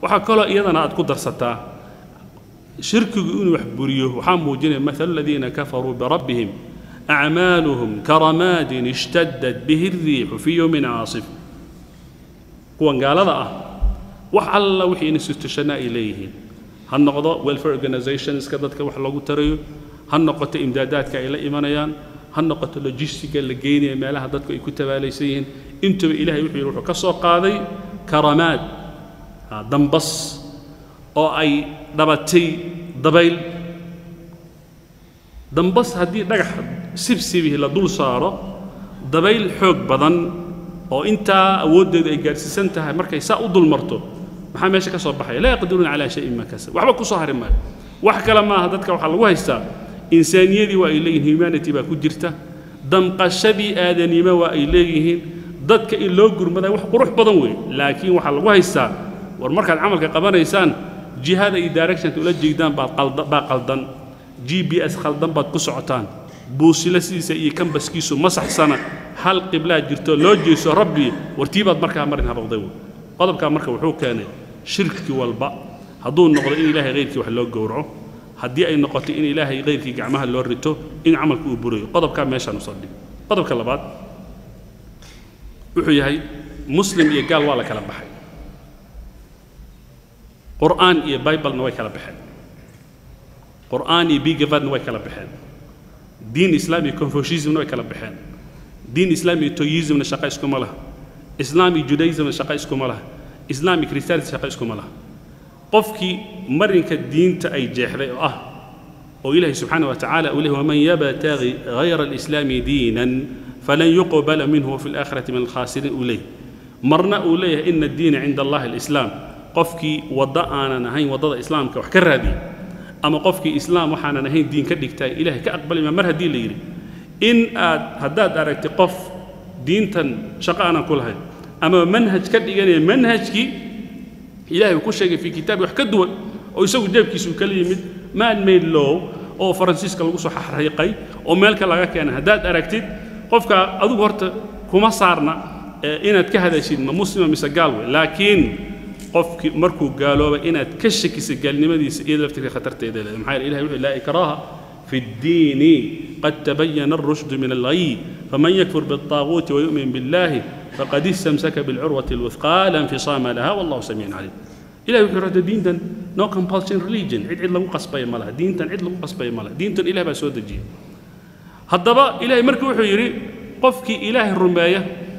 waxaa kaloo iyadana aad ku darsataa shirkigu inuu wax buriyo waxaa muujinaya mathalu aladiina kafaruu birabbihim acmaaluhum karamaadin ishtadad bihi الriixu fii yowmin caasif kuwan gaalada ah wax alla wixii institutionna ay leeyihiin ha noqdo welfare organizationska dadka wax loogu tarayo ha noqoto imdaadaadka ay la imanayaan ha noqoto logistiga la geynaya meelaha dadku ay ku tabaalaysan yihiin intuba ilahay wuxuu yidhi wuxuu ka soo qaaday karamaad dambas oo ay dhabatay dabayl dambas haddii dhagax sibsibihi la dul saaro dabayl xoog badan oo intaa awooddeedu ay gaadhsiisan tahay markay saa u dul marto maxaa meesha ka soo baxaya laa yaqdiruuna calaa shayin ma kasab waxba ku soo hari maayo wax kale maaha dadka waxaa lagu haystaa insaaniyadii waa ay leeyihin humanity baa ku jirta damqashadii aadanimo waa ay leeyihiin dadka in loo gurmadaa wax qurux badan weeye laakiin waxaa lagu haystaa war markaad camalka qabanaysaan jihada iyo directionka ula jeegdaan baad qalda baa qaldan g b s khaldan baad ku socotaan buusila sidiisa iyo kambaskiisu ma saxsana hal qiblaa jirto loo jeeso rabbi wartii baad markaa marin habaqday wey qodobkaa marka wuxuu keenay shirki walba hadduu noqdo in ilaahay hayrkii wax loo gowraco haddii ay noqoto in ilaahay hayrkii gacmaha loo rito in camalku uu burayo qodobkaa meeshaan usoo dhig qodobka labaad wuxuu yahay muslim iyo gaal waa la kala baxay qur'aan iyo biblena way kala baxeen qur'aan iyo bigavadna way kala baxeen diin islaam iyo confucianismna way kala baxeen diin islaam iyo toyismna shaqa iskuma laha islaam iyo judaismna shaqa iskuma laha islaam iyo christianity shaqa iskuma laha qofkii marinka diinta ay jeexday oo ah oo ilaahay subxaana wa tacaala uu leeyahy waman yabtagi hayra alislaami diinan falan yuqbala minhu wafi alaakhirati min alkhaasiriin uu leeyahy marna uu leeyahay ina addiina cinda allahi alislaam qofkii waddo aanan ahayn waddada islaamka wax ka raadiya ama qofkii islaam waxaanan ahayn diin ka dhigtay ilaahay ka aqbalima mar haddii la yidhi in aad haddaad aragtay qof diintan shaqo aanan ku lahayn ama manhaj ka dhiganaya manhajkii ilahay uu ku sheegay fii kitaabi wax ka duwan oo isagu jeebkiisu kala yimid man made law oo faransiiska lagu soo xariiqay oo meelka laga keenay haddaad aragtid qofka adigu horta kuma saarna inaad ka hadashid ma muslima mise gaal wey laakiin qofkii markuu gaalooba inaad ka shakisa gaalnimadiisa iyada laftirka khatarteeda leedahay maxaa yeele ilahay wuxuu laa ikraaha في الدين قد تبين الرشد من الغي فمن يكفر بالطاغوت ويؤمن بالله فقد استمسك بالعروة الوثقى لا انفصام لها والله سميع عليم إلهي وحي رد دين دن no compulsion religion عد عد لغو قصبي مالها دين تن عد لغو قصبي مالها دين تن إله بسود الجي هدبا إلهي مركو وحي يري قفك إله الرماية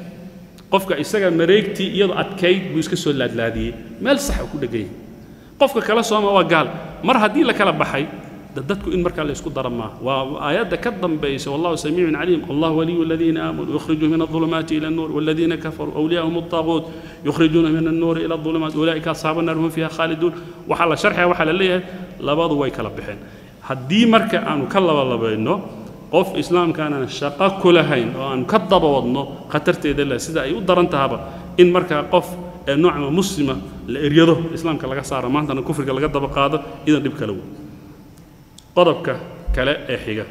قفك إساقا مريكتي يضع أتكيد بيسك سولاد لادي مال صح وكل جاي قفك كلا سوما وقال مر هدي لك لبحي dadku in markaa la isku dara maaha waa aayadda ka dambaysa wallahu samiicun caliim allah waliyu aladiina aamanuu yukhrijuu min adulumaati ila annuur waladiina kafaruu awliyaahum altaaguut yukhrijuuna min annuuri ila adulumaat ulaa'ika asxaabu annaar hum fiiha khaaliduun waxaa la sharxaya waxaa la leeyahay labadu way kala baxeen haddii marka aanu ka labalabayno qof islaamkaanaan shaqo ku lahayn oo aanu ka daba wadno khatarteeda leh sida ay u daran tahaba in markaa qof ee noocma muslima la eryado islaamka laga saaro maantana kufriga laga daba qaado idan dhib kale wey qodobka kale ee xiga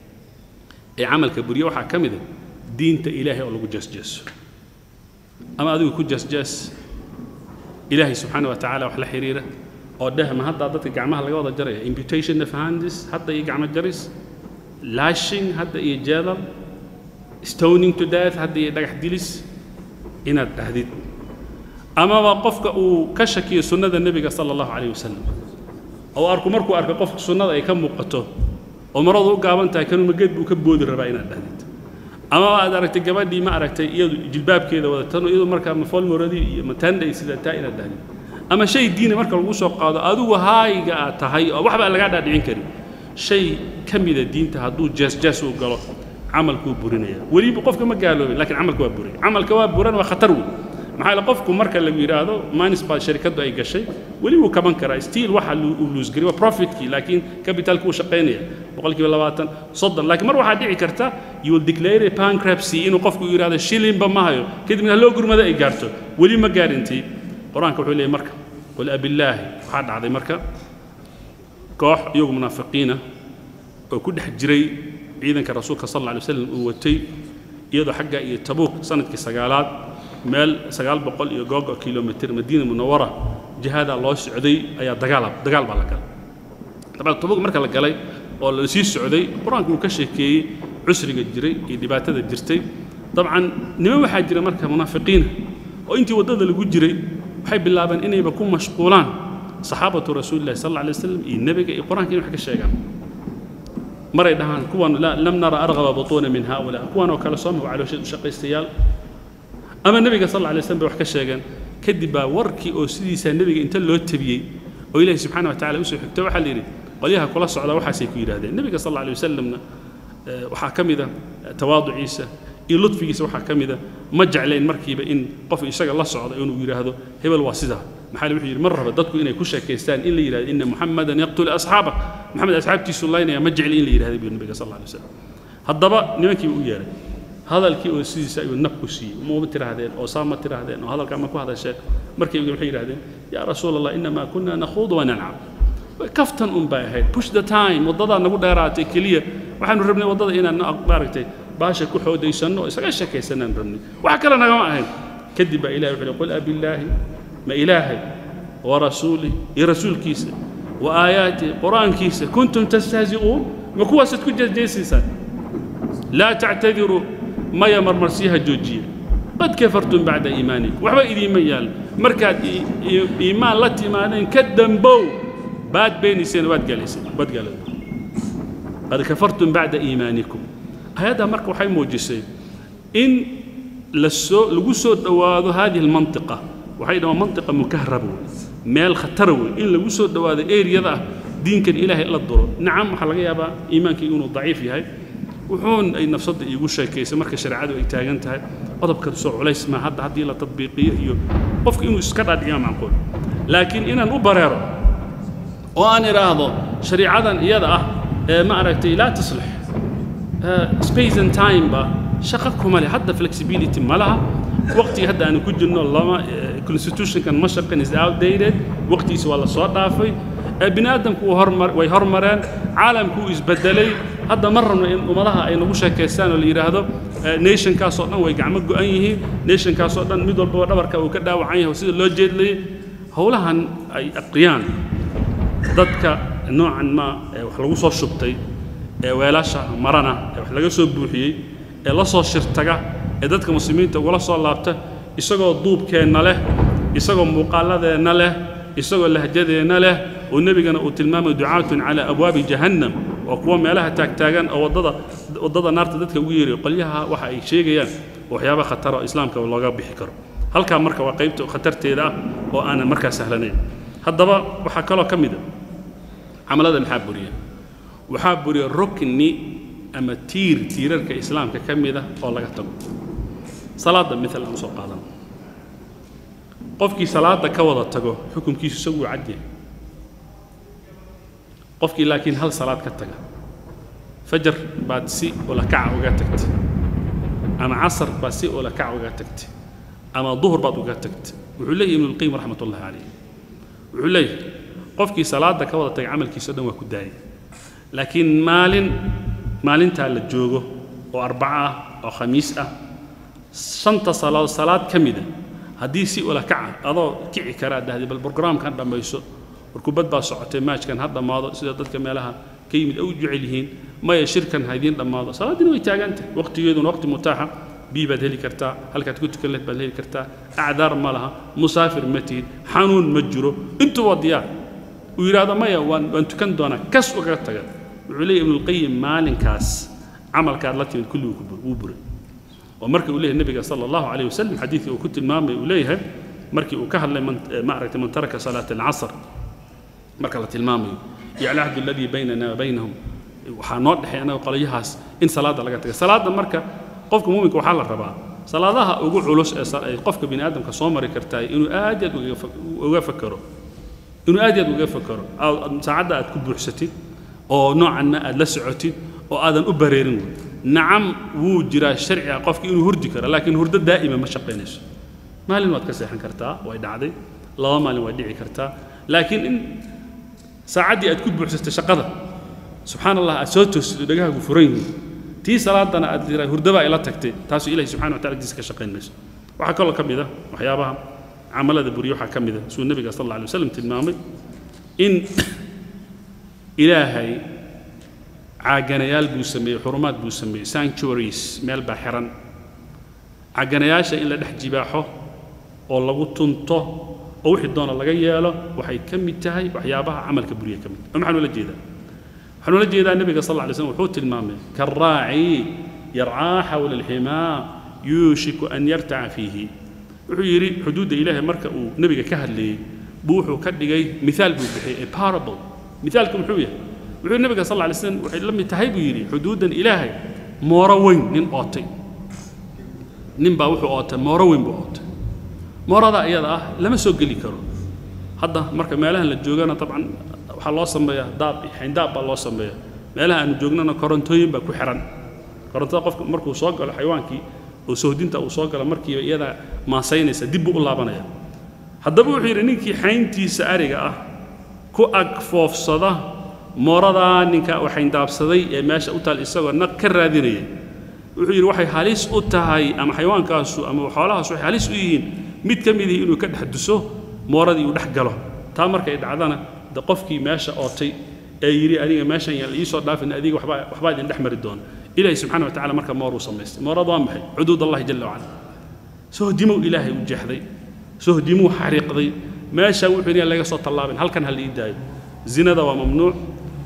ee camalka buryo waxaa ka mid a diinta ilaahay oo lagu jeesjeeso ama adigu ku jeesjees ilaahay subxaana wa tacaala wax la xiriira oo dheh ma haddaa dadka gacmaha laga wada jaraya imputation of handis hadda iyo gacmo jaris lashing hadda iyo jeedal stoning to death hadda iyo dhagax dilis inaad dhahdid amaba qofka uu ka shakiyo sunnada nebiga sala allahu calayh wasalam oo arku markuu arko qofka sunnada ay ka muuqato oo maradu u gaaban tahay kanuma geed buu ka boodi rabaa inaad dhahdid ama aad aragtay gabadhii ma aragtay iyadu jilbaabkeeda wadatan iyadu markaa mafolmoradii iyo matandhay sidataa inaad dhahdid ama shay diina marka lagu soo qaado adigu haayga aad tahay oo waxba aan lagaa dhaadhicin karin shay ka mida diinta hadduu jees-jees uu galo camalkuu burinaya weliba qofka ma gaaloobin lakiin camalka waa buray camalka waa buran waa khatar wey maxaa yeele qofku marka lagu yidhaahdo manis baa sharikaddu ay gashay weli wuu kaban karaa stiil waxa uu luusgariy waa profitkii laakiin capitalki wuu shaqaynaya boqolkiiba labaatan soddon laakiin mar waxaa dhici karta you will declare a bankruptcy inuu qofku yidhahdo shilinba ma hayo kadibna haloo gurmada ay gaarto weli ma gaarintii qur-aanka wuxuu leeyahy marka qul abillaahi waxaa dhacday marka koox iyagu munaafiqiina oo ku dhex jiray ciidanka rasuulka sal alla alay waslam uu watay iyadoo xagga iyo tabuuk sanadkii sagaalaad meel sagaal boqol iyo googo kilomitr madiina munawara jihaadaa loo socday ayaa dagaal dagaal baa la galay dabcan tubug marka la galay oo la sii socday qur-aanku uu ka sheekeeyey cusriga jiray iyo dhibaatada jirtay dabcan niman waxaa jira marka munaafiqiina oo intii waddada lagu jiray waxay bilaabeen inayba ku mashquulaan saxaabatu rasuulillahi sal alla alay wasalam iyo nebiga iyo qur-aanka in wax ka sheegaan maray dhahaan kuwan lam nara argaba butuuna min haula kuwan oo kale soo mahu caloosheed u shaqaystayaal ama nebiga sal alla alay slam bay wax ka sheegeen kadib baa warkii oo sidiisaa nebiga inta loo tabiyey oo ilaahi subxana wa tacala usoo xigto waxaa la yidhi qolyaha kula socda waxaasay ku yidhahdeen nebiga sal alla alay wasalamna waxaa ka mida tawaaduciisa iyo ludfigiisa waxaa ka mida ma jeclayn markiiba in qof isaga la socda inuu yidhaahdo hebel waa sidaa maxaa wuxuu yidhi mar raba dadku inay ku sheekaystaan in la yidhahdo ina muxamadan yaqtulu asxaaba maxamed asxaabtiisu laynaya ma jecli in la yidhahdo buu nabiga sal alla alay wasalam haddaba nimankiiba u yeeray hadalkii oo sidiisa ayuu nab ku siiyey ma tiraahdeen oo saa ma tiraahdeen oo hadalkaa ma ku hadasheen markayba waxay yidhahdeen yaa rasuul allah inamaa kunna nakhuudu wanancam kaftan un bay ahayd push the time waddadaa nagu dheeraatay keliya waxaanu rabnay waddada inaan maaragtay baasha ku xoodaysanno oo isaga sheekaysanaan rabnay wax kale nagama ahayn kadib baa ilahi wuxuu qul abillaahi ma ilaahay wa rasuulih iyo rasuulkiisa wa aayaatih qur'aankiisa kuntum tastahzi'uun ma kuwaasaad ku jeesjeesaysaan laa tactadiruu maya marmarsiyaha joojiya qad kafartum bacda iimaanikum waxba idiinma yaal markaad iimaan la timaadeen ka dambow baad beenayseen waad galayseen waad galeen qad kafartum bacda iimaanikum ayaddaa marka waxay muujisay in lasoo lagu soo dhowaado hadihi almantiqa waxay dhahaan mantiqa mukahraba wey meel khatara wey in lagu soo dhowaado eriyada ah diinkan ilaahay la duro nacam waxaa laga yaabaa iimaankii inuu daciif yahay wuxuun ay nafsadda iigu sheekaysay marka shareecadu ay taagan tahay qodobka soo culays maa hadda haddii la tadbiiqiyo iyo qofka inuu iska dhaadhiciyo macquul laakiin inaan u bareero oo aan idhaahdo shariicadan iyada ah ee ma aragtay laa taslix space and time ba shaqo kuma leh hadda flexibility ma laha waqtiga hadda aanu ku jirno lama constitutionkan ma shaqin is outdated waqtigiisa waa la soo dhaafay bini aadamku hormar way hormareen caalamku uu isbedelay hadda ma rabno in ummadaha ay nagu sheekaystaan oo la yidhaahdo nationkaasoo dhan way gacmo go'an yihiin nationkaasoo dhan mid walbaba dhabarka uu ka dhaawacan yahay sida loo jeedlayay howlahan ay aqriyaan dadka noocan ma ee wax lagu soo shubtay ee weelasha marana ee wax laga soo buuxiyey ee la soo shirtaga ee dadka muslimiinta ugula soo laabta isagoo duubkeenna leh isagoo muuqaaladeenna leh isagoo lahjadeenna leh oo nebigana uu tilmaamay ducaatun calaa abwaabi jahannam oo kuwa meelaha taagtaagan oo waddada waddada naarta dadka ugu yeerayo qolyaha waxa ay sheegayaan waxyaaba khatara oo islaamka looga bixi karo halkaa marka waa qaybta khatarteeda ah oo aanan markaa sahlanayn haddaba waxaa kaloo ka mid a camalada maxaa buriya waxaa buriya rukni ama tiir tiirarka islaamka ka mid ah oo laga tago salaadda mithal aan usoo qaadan qofkii salaadda ka wada tago xukunkiisu isagu waa cadyahay qofkii laakiin hal salaad ka taga fajar baad si ulakaca uga tagtay ama casar baad si ulakaca uga tagtay ama duhur baad uga tagtay wuxuu leeyahy ibnulqayim raxmat ullahi calayh wuxuu leeyahay qofkii salaadda ka wada tagay camalkiisa o dhan waa ku daayay laakiin maalin maalintaa la joogo oo arbaco ah oo khamiis ah shanta salaadood salaad ka mida haddii si ula kaca adoo kici karaa dhahday bal brograamkan dhammayso war kubad baa socotay maajkan ha dhammaado sida dadka meelaha ka yimid ay u jecel yihiin maya shirkan ha idiin dhammaado salaaddiina way taagantahay waqtigeeduna waqti mutaaxa bii baad heli kartaa halkaad ku tukan lehed baad heli kartaa acdaar ma laha musaafir ma tihid xanuun ma jiro intuu waa diyaar uu yidhaahdo maya waan waan tukan doonaa kas ugaga taga wuxuu leeyahy ibnulqayim maalinkaas camalkaad la timid kulliguu wuu buray oo markii uu leeyahay nabiga sala allahu calayh wasalam xadiidkii uu ku tilmaamay uu leeyahay markii uu ka hadlay ma aragtay man taraka salaata alcasr marka la tilmaamayo iyo alcahdu aladii baynana wa baynahum waxaa noo dhexay annaga qolyahaas in salaadda laga taga salaadda marka qofka muuminka waxaa la rabaa salaadaha ugu culus ee ay qofka bini aadamka soo mari kartaa inuu aad aad uga fakero inuu aad aad uga fakero saacadda aad ku buuxsatid oo noocanna aad la socotid oo aadan u bareerin wey nacam wuu jiraa sharci ah qofki inuu hurdi karo laakiin hurdo daa'ima ma shaqaynayso maalin waad ka seexan kartaa way dhacday laba maalin way dhici kartaa laakiin in saacaddii aad ku buuxsatay shaqada subxaan allah aad soo toostid oo dhagahaagu furan yihiin tii salaadana aad tiraa hurdabaa ila tagtay taasuu ilahi subxana wa tacala diisa ka shaqayn mayso waxaa kaloo ka mid ah waxyaabaha camalada buriya waxaa ka mid ah siduu nebiga sal alla alay wasalam tilmaamay in ilaahay caaganayaal buu sameeyey xurumaad buu sameeyey sanctuaries meel baa xiran caaganayaasha in la dhex jibaaxo oo lagu tunto oo wixii doona laga yeelo waxay ka mid tahay waxyaabaha camalka buriya ka mid oo maxaan ula jeedaa waxaan ula jeedaa nebiga sal alla lay slam wuxuu tilmaamay karaaci yarcaa xawla alximaa yuushiku an yartaca fiihi wuxuu yidhi xuduudda ilaahay marka uu nebiga ka hadlayey buu wuxuu ka dhigay miaal buu bixiyey a parable miaalka muxuu yahay wuxuu nebiga sal lla lay slam waxay la mid tahay buu yidhi xuduuddan ilaahay mooro weyn nin ootay nin baa wuxuu ootay mooro weyn buu ootay moorada iyada ah lama soo geli karo hadda marka meelahan la joogana dabcan waxaa loo sameeyaa daab xayndaab baa loo sameeya meelaha aanu joognana korontooyin baa ku xiran korontada qofka markuu soo galo xayawaankii oo sohdinta uu soo galo markiiba iyada maasaynaysa dib buu u laabanaya haddaba wuxuu yidhi ninkii xayntiisa ariga ah ku ag foofsada mooradaa ninka uu xayndaabsaday ee meesha u taal isagoo naq ka raadinaya wuxuu yidhi waxay halis u tahay ama xayawaankaasu ama xoolahaasu waxay halis u yihiin mid ka mid ihi inuu ka dhex duso mooradii uu dhex galo taa markay dhacdana de qofkii meesha ootay ee yidhi aniga meeshan yaan la iisoo dhaafin adiga waxbaa waxbaa idin dhex mari doona ilaahay subxana wa tacala marka mooruu samaystay moorad waa maxay xuduud allahi jalla wacala sohdimow ilaahay u jeexday sohdimuu xariiqday meesha wuxuu yidhi laga soo tallaabin halkan ha la ii daayo zinada waa mamnuuc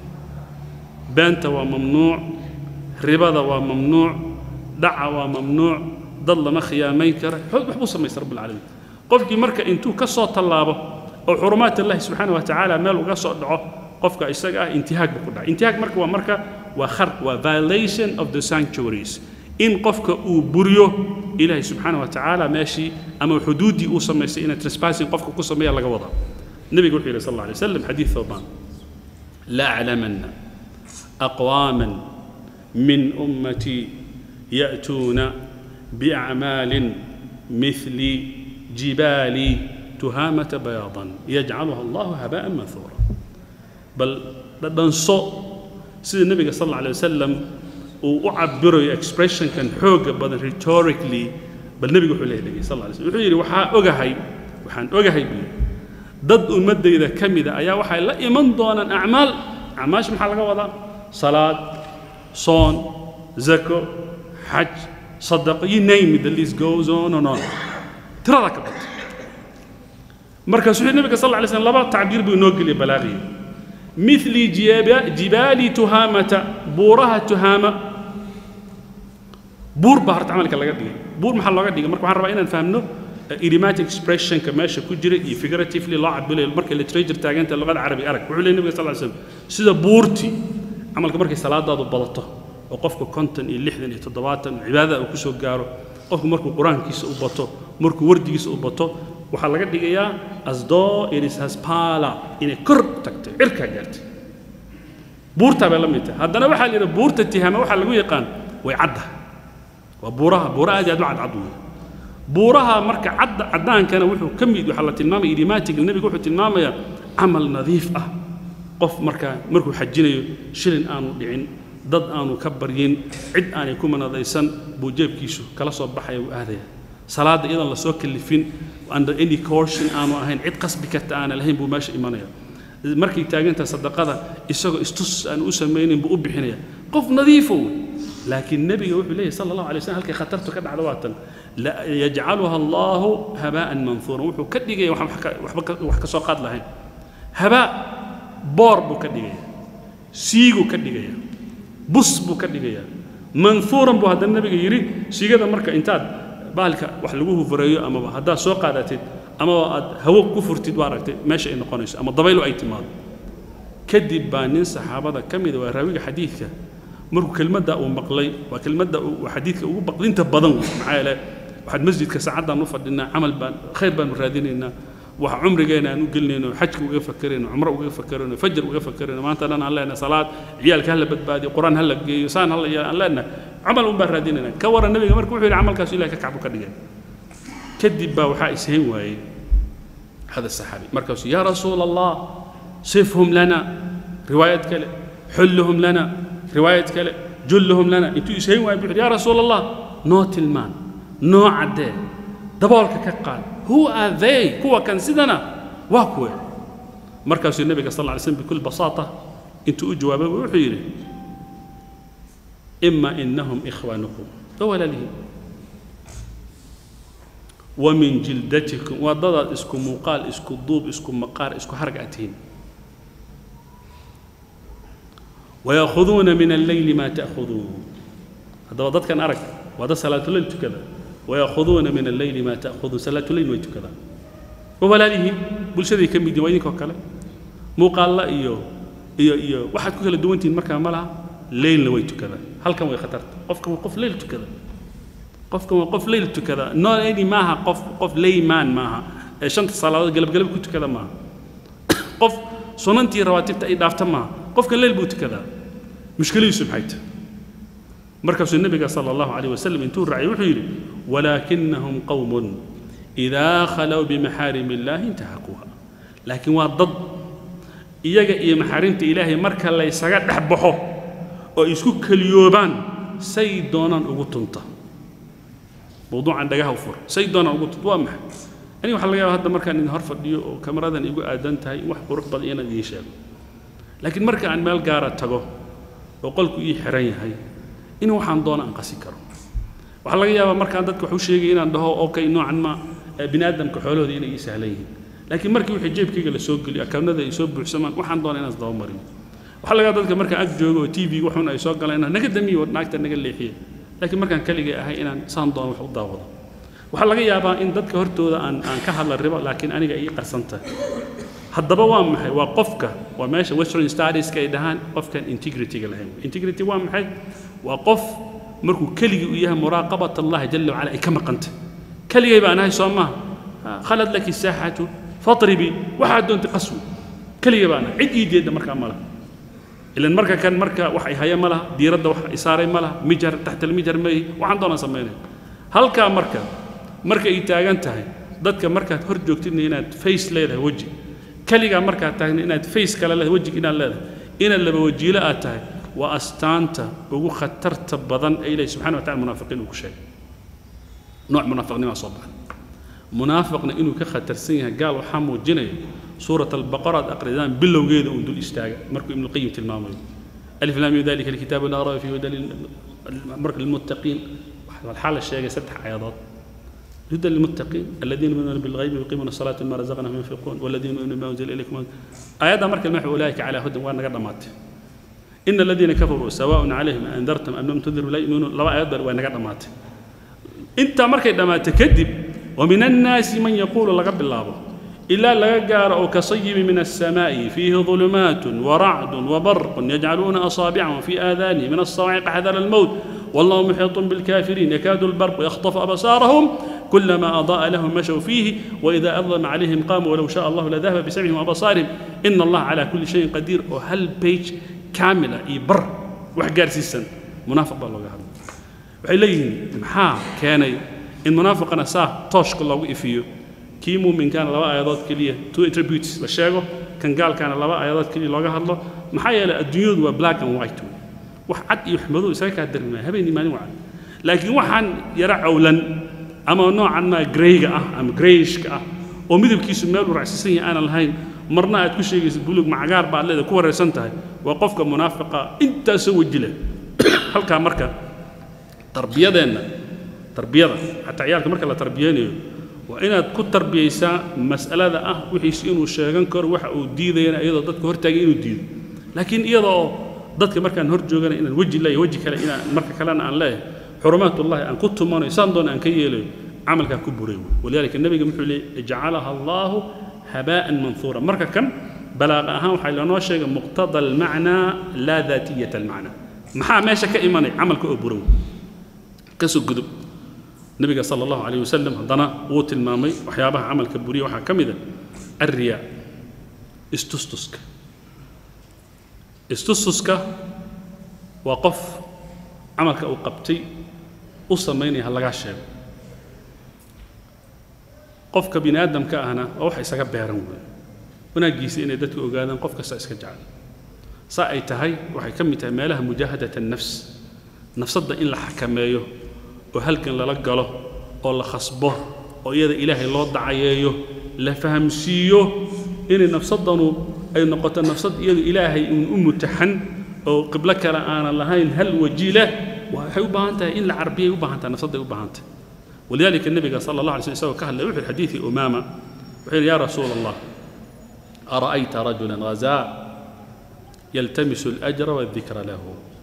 beenta waa mamnuuc ribada waa mamnuuc dhaca waa mamnuuc dad lama khiyaamayn kara wax buu samaystay rabbilcaalamiin qofkii marka intuu ka soo tallaabo oo xurumaat allahi subxaana wa tacaala meel uga soo dhaco qofka isaga ah intihaag buu ku dhacay intihaag marka waa marka waa kharq waa violation of the sanctuaries in qofka uu buriyo ilaahay subxaana wa tacaala meeshii ama xuduuddii uu samaystay inay trespassing qofka ku sameeya laga wadaa nebigu wuxuu yidhi sal alla alay wasalam xadiid thawbaan la aclamanna aqwaaman min ummatii ya'tuuna biacmaalin mithli jibaali tuhaamata bayaadan yajcaluha allahu haba'an manhuura bal dhadhanso sida nebiga sal alla alay wasalam uu u cabirayo expressionkan xoogga badan rhetorically bal nebigu wuxuu leeyahay dhegey sal alla alay slam wuxuu yidhi waxaa ogahay waxaan ogahay buu yidhi dad ummaddayda ka mida ayaa waxay la iman doonaan acmaal acmaasha maxaa laga wadaa salaad soon zako xaj sadaqo you name it the list goes on and on tirada ka bata markaasuu yidhi nebiga sal alla alay slam laba tacbiir buu inoo geliyay balaaqiya مثل جبال تهامة بورها تهامة بور بهرت عملك لغا دغي بور maxaa looga dhigay marka waxaan rabaa inaan fahamno idiomatic expression ka meesha ku jira iyo figuratively loo cabilo marka literature taaganta luqada carabi arag wuxuu leeyahay nabiga sallallahu alayhi wasallam sida buurti camalka markay salaadaadu badato oo qofku konton iyo lixdan iyo toddobaatan cibaadada uu kusoo gaaro qofku markuu qur-aankiisa u bato markuu wardigiisa u bato waxaa laga dhigayaa asdoo iris haspala inay kor tagtay cirkaa gaartay buurtaa bay la mid tahay haddana waxaa la yidhaha buurta tihaama waxaa lagu yaqaan way cadda waa buuraha buura aad iyo aad u cadcad weeye buuraha marka cadda caddaankana wuxuu ka mid waxaa la tilmaamaya idiomatic nebigu wuxuu tilmaamayaa camal nadiif ah qof markaa markuu xajinayo shilin aanu dhicin dad aanu ka baryin cid aanay ku manadaysan buu jeebkiisu kala soo baxaya uu aadaya salaadda iyadoon lasoo kalifin under any caution aanu ahayn cid qasbi karta aana lahayn buu meesha imanaya markay taagantaha sadaqada isagoo istus aan u samaynin buu u bixinaya qof nadiifo wey laakiin nebiga wuxuu leeyahy sala allahu alay wasallam halkay khatartu ka dhacdo waatan yajcaluha allahu habaa'an manhuuran wuxuu ka dhigaya waxba wax ka soo qaad lahayn habaa boor buu ka dhigaya siiguu ka dhigaya bus buu ka dhigaya manhuuran buu haddana nebiga yidhi siigada marka intaad baalka wax lagu hufureeyo amaba haddaad soo qaadatid amaba aad hawo ku furtid waa aragtay meesha ay noqonayso ama dabaylu ay timaado kadib baa nin saxaabada ka mida waa raawiga xadiidka markuu kelmadda uu maqlay waa kelmadda uu xadiidka ugu baqdinta badan wey maxaa yeele waxaad masjidka saacaddaan u fadhinaa camal baan khayr baanu raadinaynaa wax cumrigeena aan u gelinayno xajka uga fakerayno cumro uga fakerayno fajar uga fakerayno maanta dhan aan leenahay salaad ciyaalka hala badbaadiyo qur-aan hala geeyo saan hala yeelo aan leenahay camal un baan raadinaynaa ka waran nabiga marka wuxuu yidhi camalkaasu ilahay ka kacbu ka dhigay kadib baa waxaa ishayn waayey hada saxaabi markaasuu yaa rasuula allah sifhum lana riwaayad kale xulluhum lana riwaayad kale julluhum lana intuu ishayn waayey buu yidhi yaa rasuula allah noo tilmaan noo caddee daboolka ka qaad who are they kuwa kan sidana waa kuwe markaasuu nebiga sal lla alay slam bikul basaata intuu u jawaabay wuxuu yidhi ima inahum ikhwaanukum waa walaalihiin wa min jildatikum waa dadaad isku muuqaal isku duub isku maqaar isku harag aad tihiin ويأخذون من الليل ما تأخذون هذا ضد كان أرك وهذا صلاة الليل كذا ويأخذون من الليل ما تأخذون صلاة الليل ويت كذا وبلاله بلشدي كم بدي وينك وكلا مو قال لا إيو إيو إيو واحد كل دوانتين مركا ملا ليل ويت كذا هل كم خطرت قف كم قف ليل كذا قف كم قف ليل كذا نو أني معها قف قف ليمان معها شنت صلاة قلب قلب كنت كذا معها قف sunantii rawaatibta ay dhaafta maaha qofka leyl buu tukadaa mushkiladiisu maxay tahay markaasuu nebiga sala allahu calayh wasalam intuu raacay wuxuu yidhi walaakinahum qowmun idaa khalow bimaxaarimi illaahi intahakuuha laakiin waa dad iyaga iyo maxaarimta ilaahay marka laysaga dhex baxo oo ay isku keliyoobaan say doonaan ugu tunta mawduucan dhagaha u fur say doonaan ugu tunta waa maxay ani waxaa laga yaaba hadda markaan idin hor fadhiyo oo kamaradan igu aadan tahay wax qurux badan inaan idiin sheego laakiin marka aan meel gaara tago oo qolku ii xiran yahay in waxaan doona aan qasi karo waxaa laga yaabaa markaan dadka wax u sheegay inaan dhaho okay noocan ma bini aadamka xoolahooda inay ii sahlan yihiin laakiin markii wixii jeebkayga la soo geliyo akawnada ay soo buuxsamaan waxaan doona inaan isdabamariyo waxaa laga yaaba dadka markaan ag joogo oo t v waxun ay soo galaan inaan naga damiyo naagta naga leexiye laakiin markaan keligay ahay inaan saan doona wax u daawado waxaa laga yaabaa in dadka hortooda aan aan ka hadla ribo laakiin aniga ii qarsan tahay haddaba waa maxay waa qofka waa meesha western studieska ay dhahaan qofkan integrityga lahayn integrity waa maxay waa qof markuu keligii u yahay muraaqabat allahi jala wacala ay ka maqantay keligay baan ahay soo maaha khalad laki saaxatu fatribi waxaad doontay qaswi keligay baan ahay cid ii jeedda markaa ma laha ilan marka kan marka wax ay haya ma laha diiradda wax ay saaray ma laha mijar taxta almijar mayi waxaan doonaan samaynaya halkaa marka marka ay taagan tahay dadka markaad hor joogtidna inaad face leedahay weji keligaa markaad taagna inaad face kale leedahay wejig inaad leedahay inaad laba wajiilo aad tahay waa astaanta ugu khatarta badan ee ilahi subxana wa tacala munaafiqiin uu ku sheegay nooc munaafiqnimaa soo baxay munaafiqna inuu ka khatarsan yahay gaal waxaa muujinaya suurat albaqara aad aqridaan bilowgeeda uun dul istaaga markuu ibnuqayim tilmaamayo alif laam mim dalika alkitaabu laa raba fihi hudan marka lilmuttaqiin waxaa la sheegay saddex aayadood هدى للمتقين الذين يؤمنون بالغيب ويقيمون الصلاة مما رزقناهم ينفقون والذين يؤمنون بما أنزل إليكم آيات مركز المحو أولئك على هدى وأنا قد مات إن الذين كفروا سواء عليهم أنذرتم أم لم تنذروا لا يؤمنون لو آيات وأنا قد مات أنت مركز لما تكذب ومن الناس من يقول لقب الله إلا لقار أو كصيب من السماء فيه ظلمات ورعد وبرق يجعلون أصابعهم في آذانهم من الصواعق حذر الموت والله محيط بالكافرين يكاد البرق يخطف أبصارهم كلما أضاء لهم مشوا فيه وإذا أظلم عليهم قاموا ولو شاء الله لذهب بسمعهم وأبصارهم إن الله على كل شيء قدير وهل بيج كاملة يبر وحقار سيسن منافق بالله قال وحيلين محا كان إن منافق أنا ساه توش كل الله فيه كي مؤمن كان لبا آيات كلية تو attributes لشيغو كان قال كان لبا آيات كلية لوغا هادلو maxaa yeelay adduunyadu waa black and white wax cad iyo xumadu isaga kaa darmaya habeenii maalin wacan laakiin waxaan yara cawlan ama noocan maa greyga ah ama greyishka ah oo midabkiisu meel uu racsisan yahay aanan lahayn marna aad ku sheegaysa buluug macagaar baad leeda ku wareersan tahay waa qofka munaafiqa intaasoo weji leh halkaa marka tarbiyadeenna tarbiyada xataa ciyaalka marka la tarbiyeynayo waa inaad ku tarbiyaysaa mas'alada ah wixiisi inuu sheegan karo waxa uu diidayana iyadoo dadka hortaagay inuu diido laakiin iyada oo dadka markaan hor joogana inaan weji leeyahay weji kale inaan marka kalena aan leeyahay xurumaatullahi aan ku tumanayo saan doona aan ka yeelayo camalkaa ku buray walidaalika nebiga muxuu leeyay ijcalaha allaahu habaa'an manhuura marka kan balaaqa ahaan waxaa lanoo sheegay muqtada almacnaa laa daatiyata almacnaa maxaa meesha ka imanay camalka oo burow kasoo gudub nebiga sala allahu calayh wasalam haddana wuu tilmaamay waxyaabaha camalka buriya waxaa ka mid a alriyaa istustuska istustuska waa qof camalka uu qabtay u samaynaya ha lagaa sheego qofka bini aadamka ahna waa wax isaga beeran weeye wanaaggiisa inay dadku ogaadaan qof kasta iska jecel saa ay tahay waxay ka mid tahay meelaha mujaahadat annafs nafsadda in la xakameeyo oo halgan lala galo oo la khasbo oo iyada ilaahay loo dacayeeyo la fahamsiiyo inay nafsadanu ay noqoto nafsad iyadu ilaahay uun u mutaxan oo qiblo kale aanan lahayn hal waji leh waxay u baahan tahay in la carbiyay u baahan tahay nafsadday u baahan tahay ولذلك النبي صلى الله عليه وسلم سوى كهل وحي الحديث أمامة وحين يا رسول الله أرأيت رجلا غزاء يلتمس الأجر والذكر له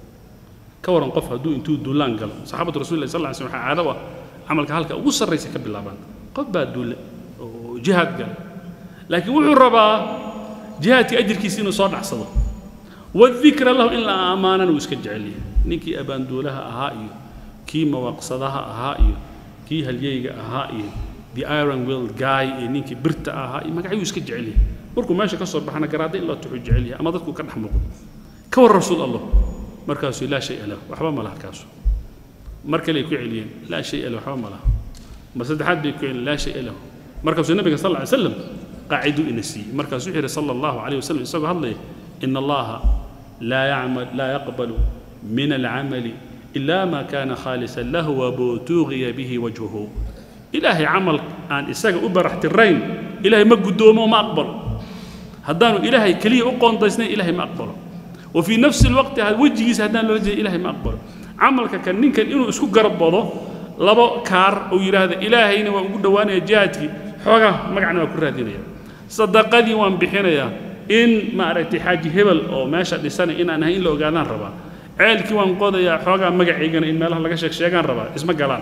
كورن قف هدو انتو دولان قال صحابة رسول الله صلى الله عليه وسلم عادوا عمل كهلك وصل رئيس كبل لابان قف بعد دول جهاد قال لكن وحو الربا جهاد أجر كيسين صار عصده والذكر له إلا أمانا ويسكج عليه نيكي أبان دولها أهائي كي مواقصدها أهائي kii halyeyga ahaa iyo the iron will guy iyo ninkii birta ahaa iyo magacyuu iska jecel yahay markuu meesha ka soo baxana garaada in loo tuxuu jecel yahay ama dadku ka dhex muuqdo ka war rasuul allah markaasuu laa shay lahu waxba ma laha kaasu mar kale ay ku celiyeen laa shay lahu waxba ma laha mar saddexaad bay ku celiyeen laa shay lahu markaasuu nabiga sal lla slam qaaciduu ina siiyey markaasuu wuxuu yidhi sala allahu calayh wasalam isagoo hadlaya ina allaha laa yacmal laa yaqbalu min alcamali إلا ما كان خالصا له وبوتوغي به وجهه إلهي عمل أن إساق أبرحت الرين إلهي ما قدومه وما أقبل هدانو إلهي كلي أقون ضيسنا إلهي ما أقبل وفي نفس الوقت هذا وجهي سهدان لو إلهي ما أقبل عملك كان نين كان إنه اسكو قرب بضو لبا كار أو يرى هذا إلهي نوا أقول دوانا جاتي حوغا ما قعنا وكل هذين صدقني وان بحنا يا إن ما أردت حاجة هبل أو ماشى لسنة إن أنا هين لو قادان ربا ceelkii waan qodayaa xoogaa magaciigana in meelaha laga sheeg sheegaan rabaa isma galaan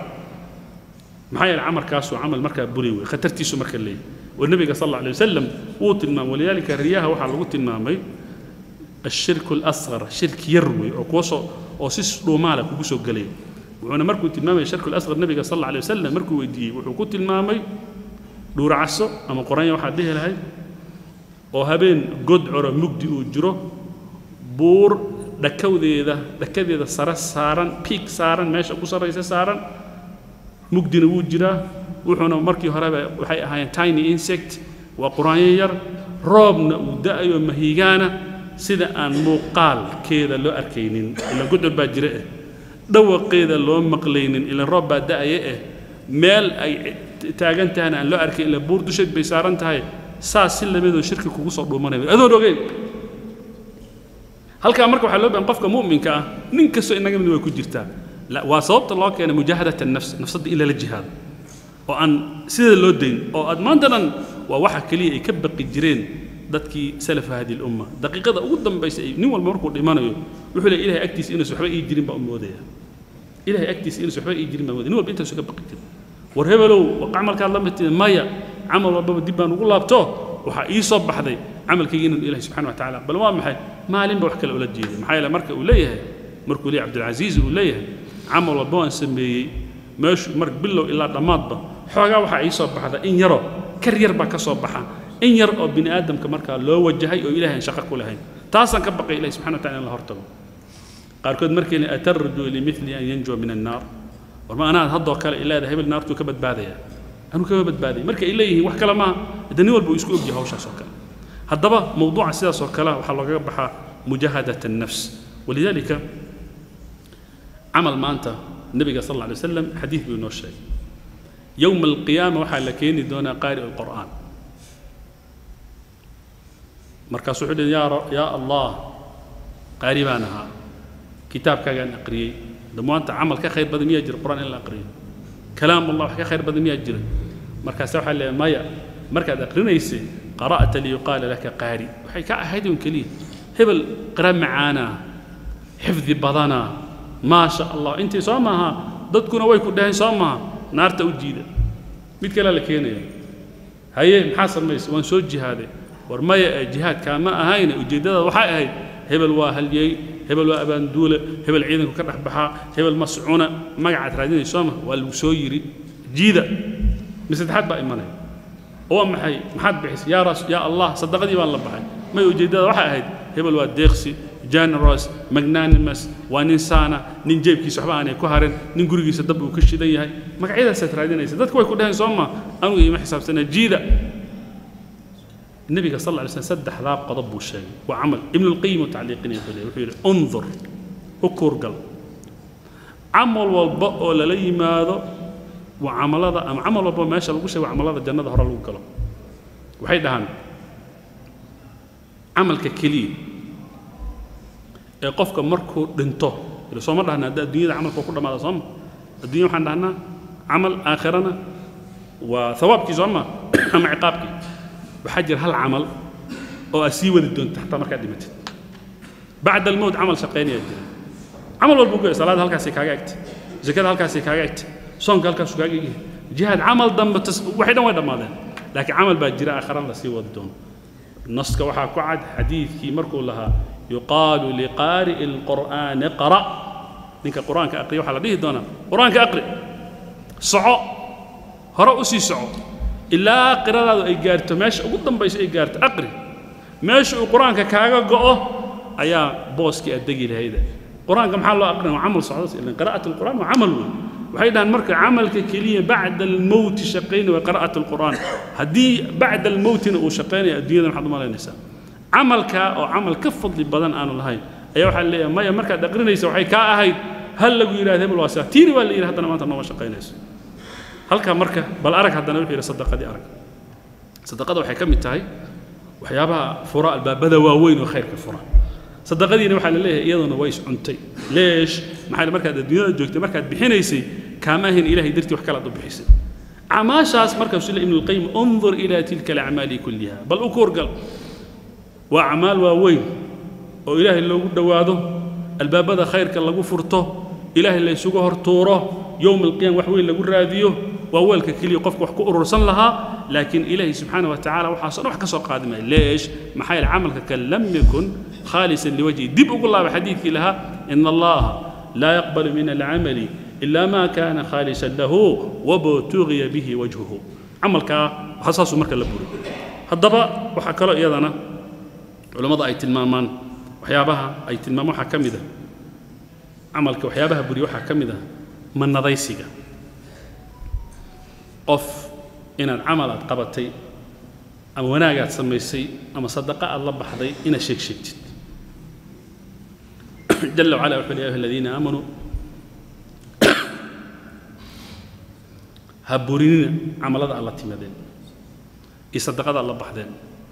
maxaa yeele camalkaasu camal markaa buri wey khatartiisu marka leeyahy oo nebiga sal alla alay wasalam wuu tilmaamay walidaalika riyaha waxaa lagu tilmaamay ashirku alasqar shirki yar wey oo kuwa soo oo si dhuumaala kugu soo gelaya wuxuuna markuu tilmaamaya shirku alasqar nebiga sal alla alay wasalam markuu weydiiyey wuxuu ku tilmaamay dhuuracaso ama qoranya waxaad dhihi lahayd oo habeen godcoro mugdi uu jiro buur dhakawdeeda dhakadeeda sare saaran piig saaran meesha ku sarraysa saaran mugdina wuu jiraa wuxuuna markii horeba waxay ahaayeen tiny insect waa quraanyo yar roobna uu da'ayo mahigaana sida aan muuqaalkeeda loo arkaynin ilan gudcur baa jira eh dhawaqeeda loo maqlaynin ilan roob baa da'aya eh meel ay taagan tahayna aan loo arkayn ila buur dusheed bay saaran tahay saas si lamidoo shirki kugu soo dhuumanaya adoon ogeyn halkaa marka waxaa loo bahan qofka mu'minka ah nin kastoo inaga mid way ku jirtaa waa sababta loo keenay mujaahadat annafs nafsadda in lala jihaado oo aan sida loo dayn oo aad maanta dhan waa waxa keliya ay ka baqi jireen dadkii salafa hadi lumma daqiiqada ugu dambaysa ay nin walba markuu dhimanayo wuxuu leeyahay ilahay agtiisa inuusan waxba ii jirin baa u moodaya ilahay agtiisa inuusan waxba ii jirin baa moodaya nin walba intaasu ka baqi jira war hebelow camalkaad la mid tihi maya camal walbaba dib baan ugu laabto waxaa ii soo baxday camalkayga inuu ilahi subxana wa tacaala bal waa maxay maalinba wax kale ula jeeday maxaa yeele marka uu leeyahay markuu leeyahay cabdilcasiis uu leeyahay camal walba waan sameeyey meeshu mar bilow ilaa dhammaadba xoogaa waxaa ii soo baxda in yaroo kar yar baa ka soo baxa in yar oo bini aadamka markaa loo wajahay oo ilaahay aan shaqo ku lahayn taasaan ka baqay ilahi subxana wa tacala in la hortago qaarkood markay le atarju limili an yanjuwa min annaar war ma anaad haddoo kale ilaada hebel naartuu ka badbaadaya anuu kama badbaadaya marka ay leeyihiin wax kale maaha de nin walba uu isku ogyahay hawshaas oo kale haddaba mowduuca sidaas oo kale waxaa loogaga baxaa mujaahadat annafs walidaalika camal maanta nebiga sal alla alay wasalam xadiid buu inoo sheegay yowma alqiyaama waxaa la keeni doonaa qaari alqur'aan markaasuu wuxuu dhi yaa allah qaari baan ahaa kitaabkaagaan aqriyey damaanta camal ka khayr badan miyaa jira qur'aan in la aqriyo kalaam allah wax ka khayr badan miyaa jira markaase waxaa leeyahay maya markaad aqrinaysay qara'ta liyuqaala laka qaari waxay ka ahayd un keliya hebel qira macaana xifdi badana maa sha allah intii soo maaha dadkuna way ku dhaheen soo maaha naarta u jiida mid kale la keenaya haye maxaa samaysa waan soo jihaaday war maya ee jihaadkaa ma ahayne ujeeddada waxay ahayd hebel waa halyey hebel waa abaanduule hebel ciidanku ka dhex baxaa hebel mascuna magacaad raadinay soo maha waa lagu soo yiri jiida misaddexaad baa imanaya waa maxay maxaad bixisay yaa ras yaa allah sadaqadii baan la baxay may ujeeddada waxay ahayd hebel waa deeqsi generous magnanimous waa nin saana nin jeebkiisa waxba aanay ku harin nin gurigiisa dab uu ka shidan yahay magacyadaasaad raadinaysa dadku way ku dhaheen soo ma anugu ima xisaabsana jiida النبي صلى الله عليه وسلم سدح ذاب قضب الشيء وعمل ابن القيم وتعليقين يقول يقول انظر وكور قلب عمل والبق ولا لي ماذا waa camalada ama camal walba meesha lagu sheego camalada jannada hore lagu galo waxay dhahaan camalka keliya ee qofka markuu dhinto ila sooma dhahna hadda adduunyada camalka ku dhammaada sooma adduunya waxaan dhahnaa camal aakhirana waa hawaabkii sooma ama ciqaabkii waxaa jira hal camal oo aad sii wadi doonto xataa markaad dhimatid bacda almowt camal shaqaynayaa jira camal walba ku salaada halkaasay kaaga egtay zakada halkaasay kaaga egtay soonka halkaasuu kaaga egyahay jihaad camal dambe waxay dhan way dhammaadeen laakiin camal baa jira aakhiran la sii wadi doono naska waxaa ku cad xadiidkii markuu lahaa yuqaalu liqaari'i alqur'aani qara ninka qur'aanka aqriya waxaa la dhihi doonaa qur'aanka aqri soco hore u sii soco ilaa qiradaadu ay gaarto meesha ugu dambayso ay gaarto aqri meesha uu qur'aanka kaaga go'o ayaa booskii aad degi lahayda qur'aanka maxaa loo aqrinaya waa camal socdas ilan qira'at alqur'aan waa camal weyn waxay dhahaan marka camalka keliya bacda almowti shaqaynaya waa qira'at alqur'aan haddii bacda almowtina uu shaqaynaya adduunyada maxaad u malaynaysaa camalka oo camal ka fadli badan aanu lahayn ayaa waxaa leeyahay maya markaad aqrinaysa waxay kaa ahayd hal lagu yidhahda hebel waa saa tiini waa la yidhi haddana maanta nooma shaqaynayso halkaa marka bal arag haddana wuxuu yidhi sadaqadii arag sadaqada waxay ka mid tahay waxyaabaha fura albaabada waaweyn oo khayrka fura sadaqadiina waxaa la leeyahay iyaduna way iscuntay leesh maxaa markaad adduunyada joogtay markaad bixinaysay kaama ahayn ilahay dartii wax kale aad u bixisay acmaashaas markaasuu le ibnu lqayim undur ilaa tilka alacmaali kulliha bal u kuurgal waa acmaal waaweyn oo ilaahay loogu dhowaado albaabada khayrka lagu furto ilaahay la ysugu hortuuro yowma alqiyama wax weyn lagu raadiyo waa weelka keliya qofka wax ku urursan lahaa laakiin ilaahay subxaana wa tacala waxaasoo dhan wax ka soo qaadi maya leesh maxaa yeele camalka kan lam yakun khaalisan liwajhi dib ugu laaba xadiidkii lahaa ina allaha laa yaqbalu min alcamali ila ma kana khaalisan lahu wabtugiya bihi wajhuhu camalkaa saasuu marka la buri haddaba waxaa kaloo iyadana culammada ay tilmaamaan waxyaabaha ay tilmaamaan waxaa ka mid ah camalka waxyaabaha buriya waxaa ka mid ah manadaysiga qof inaad camal aad qabatay ama wanaagaad samaysay ama sadaqa aad la baxday inaad sheeg sheegtid jala wacala wuxuu ya ayuha aladiina aamanuu ha burinina camalada aad la timadeen iyo sadaqada aad la baxdeen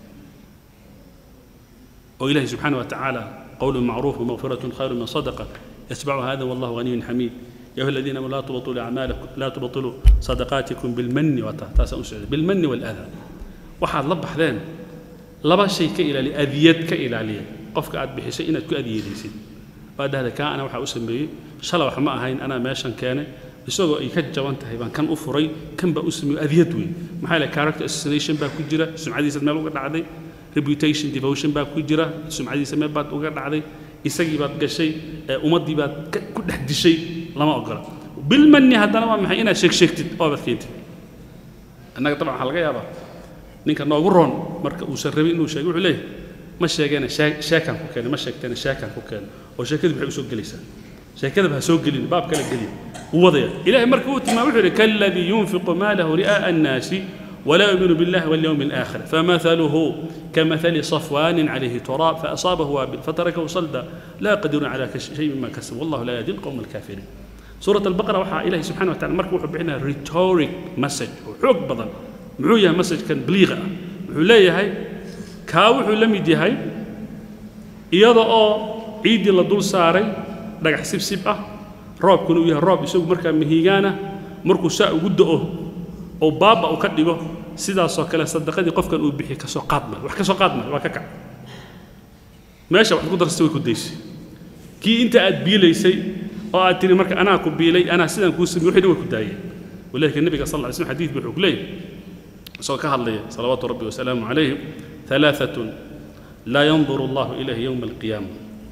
oo ilahi subxaana wa tacaala qowlu macruuf wamaqfiratun khayru min sadaqa yatbacu hada wallahu ghaniyyun xamiid يا أيها الذين آمنوا لا تبطلوا أعمالكم لا تبطلوا صدقاتكم بالمن وتاسع بالمن والأذى waxaad la baxdeen laba shay ka ilaaliya adiyad ka ilaaliya qofka aad bixisay inaad ku adiyadaysid waa dhahda kaa ana waxaa u sameeyey shala wax ma ahayn anaa meeshan keenay isagoo ay ka jaban tahay baan kan u furay kan baa u sameeyey adiyad weyn maxaa yeele character assassination baa ku jira sumcadiisa meel uga dhacday reputation devotion baa ku jira sumcadiisa meel baad uga dhacday isagii baad gashay ummaddii baad ku dhex dishay lama ogola bilmanni haddana waa maxay inaad sheeg sheegtid oobaad keentid annaga dabcan waxaa laga yaabaa ninka noogu roon marka uusan rabin inuu sheego wuxuu leeyahay ma sheegeena sheekaan ku keenay ma sheegteena sheekaan ku keenay oo sheekadu maxay u soo gelaysaa sheekadaba ha soo gelin baab kale geliya wuu wadaya ilaahay marka uu tilmaamay wuxuu yidhi kaladii yunfiqu maalahu ri'aa'a annaasi ولا يؤمن بالله واليوم الآخر فمثله كمثل صفوان عليه تراب فأصابه وابل فتركه صلدا لا يقدرون على شيء مما كسب والله لا يهدي القوم الكافرين سورة البقرة وحى إلهي سبحانه وتعالى مركب وحب عنا ريتوريك مسج وحوق بدن معوية مسج كان بليغة وحوليه هاي كاوح لم يدي هاي إيضا أو عيدي لدول ساري دقع سب سب أه روب كنو يها روب يسوق مركب مهيغانا مركو ساء قده oo baaba uu ka dhigo sidaasoo kale sadaqadii qofkan uu bixiy ka soo qaad mal wax ka soo qaad mal waa ka kac meesha wax ku darsatay way ku daysay kii inta aad biilaysay oo aad tiri marka anaa ku biilay anaa sidaan kuu samey wixii dhan way ku daayeen walidalika nabiga sal lla slam xadiid buu wuxuu ku leeyahay isagoo ka hadlaya salawaatu rabbi wasalaamu calayhim halaaatun laa yanduru allahu ilayhi yowma alqiyaama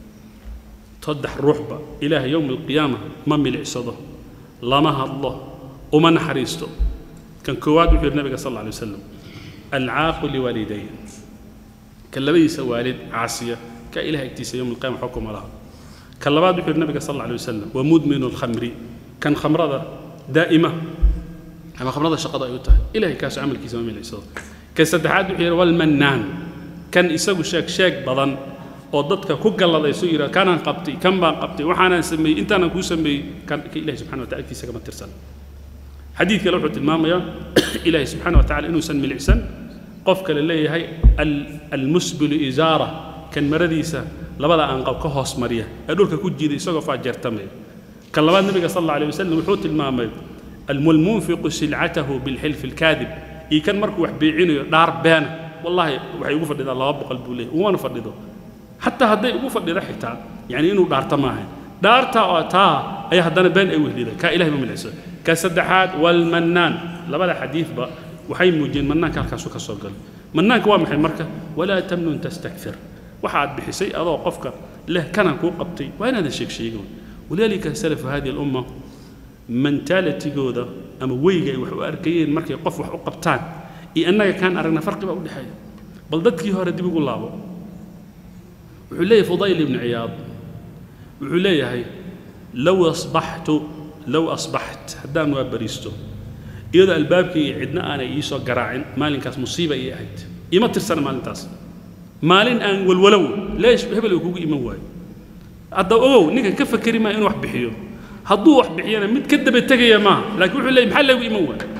saddex ruuxba ilaahay yowma alqiyaama ma milicsado lama hadlo uma naxariisto kan koowaad wuxuu yidhi nabiga sal alla alay wasalam alcaaqu liwaalidayn kan labadiisa waalid caasiya ka ilaah agtiisa yowma alqiyama xukuma laha kan labaad wuxuu yidhi nabiga sal alla alay wasalam wa mudminu alkhamri kan khamrada daa'ima ama khamrada shaqada ay u tahay ilahay kaasu camalkiisa ma milicsado kan saddexaad wuxuu yidhi walmannaan kan isagu sheeg sheeg badan oo dadka ku galladayso yidhaa kanaan qabtay kan baan qabtay waxaanaan sameeyey intaanaan kuu sameeyey kan ka ilahi subxana wa taala agtiisa kama tirsan xadiid kale wuxuu tilmaamayaa ilaahay subxaana wa tacala inuusan milicsan qof kale leeyahay almusbilu isaara kan maradiisa labada aanqab ka hoos mariya ee dhulka ku jiida isagoo faajeertamaya kan labaad nabiga sal alla alay wasalam wuxuu tilmaamay almunfiqu silcatahu bilxilfi alkaadib iyo kan markuu wax beecinayo dhaar beena wallaahi waxay ugu fadhidaa laba boqol buu leeyahy umana fadhido xataa hadday ugu fadhido xitaa yani inuu dhaarta maaha dhaarta oo taa ayaa haddana been ay wehlida kaa ilahay ma milicso ka saddexaad walmannaan labada xadiidba waxay muujiyeen mannaanka halkaasu ka soo galay mannaanka waa maxay marka walaa tamnun tastakfir waxa aad bixisay adoo qofka leh kanan kuu qabtay waa inaadan sheeg sheegin walidaalika salafu hadihi alumma mentalitigooda ama weyga ay wax u arkayeen markay qof wax u qabtaan iyo annaga kaan aragna farqi baa u dhexeeya bal dadkii hore dib ugu laabo wuxuu leeyahay fudayl ibnu ciyaad wuxuu leeyahay low asbaxtu low asbaxt haddaan waa bariisto iyadoo albaabkayga cidna aanay ii soo garaacin maalinkaas musiiba ii ahayd ima tirsana maalintaas maalin aan walwalow leesh hebel uu kugu iman waayo hadda ogow ninka ka fakeri maa inuu wax bixiyo hadduu wax bixiyana mid ka daba tegaya maaha laakiin wuxuu leeyay maxaa lagu iman waayo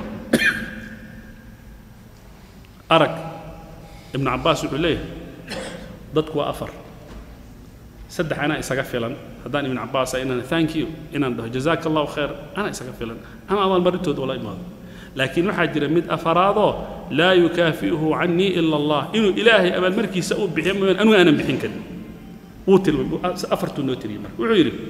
arag ibnu cabbaas wuxuu leeyahay dadku waa afar saddex anaa isaga filan haddaan ibnu cabbaas inaan thank you inaan dhaho jazaaka allahu khayr anaa isaga filan ama abaalmarintood ula imaado laakiin waxaa jira mid afaraadoo laa yukaafi'uhu cannii ila allah inuu ilaahay abaalmarkiisa uu bixiyo mooyaan anigu aanan bixin karin wuu tilmay afartuu noo tiriyey marka wuxuu yidhi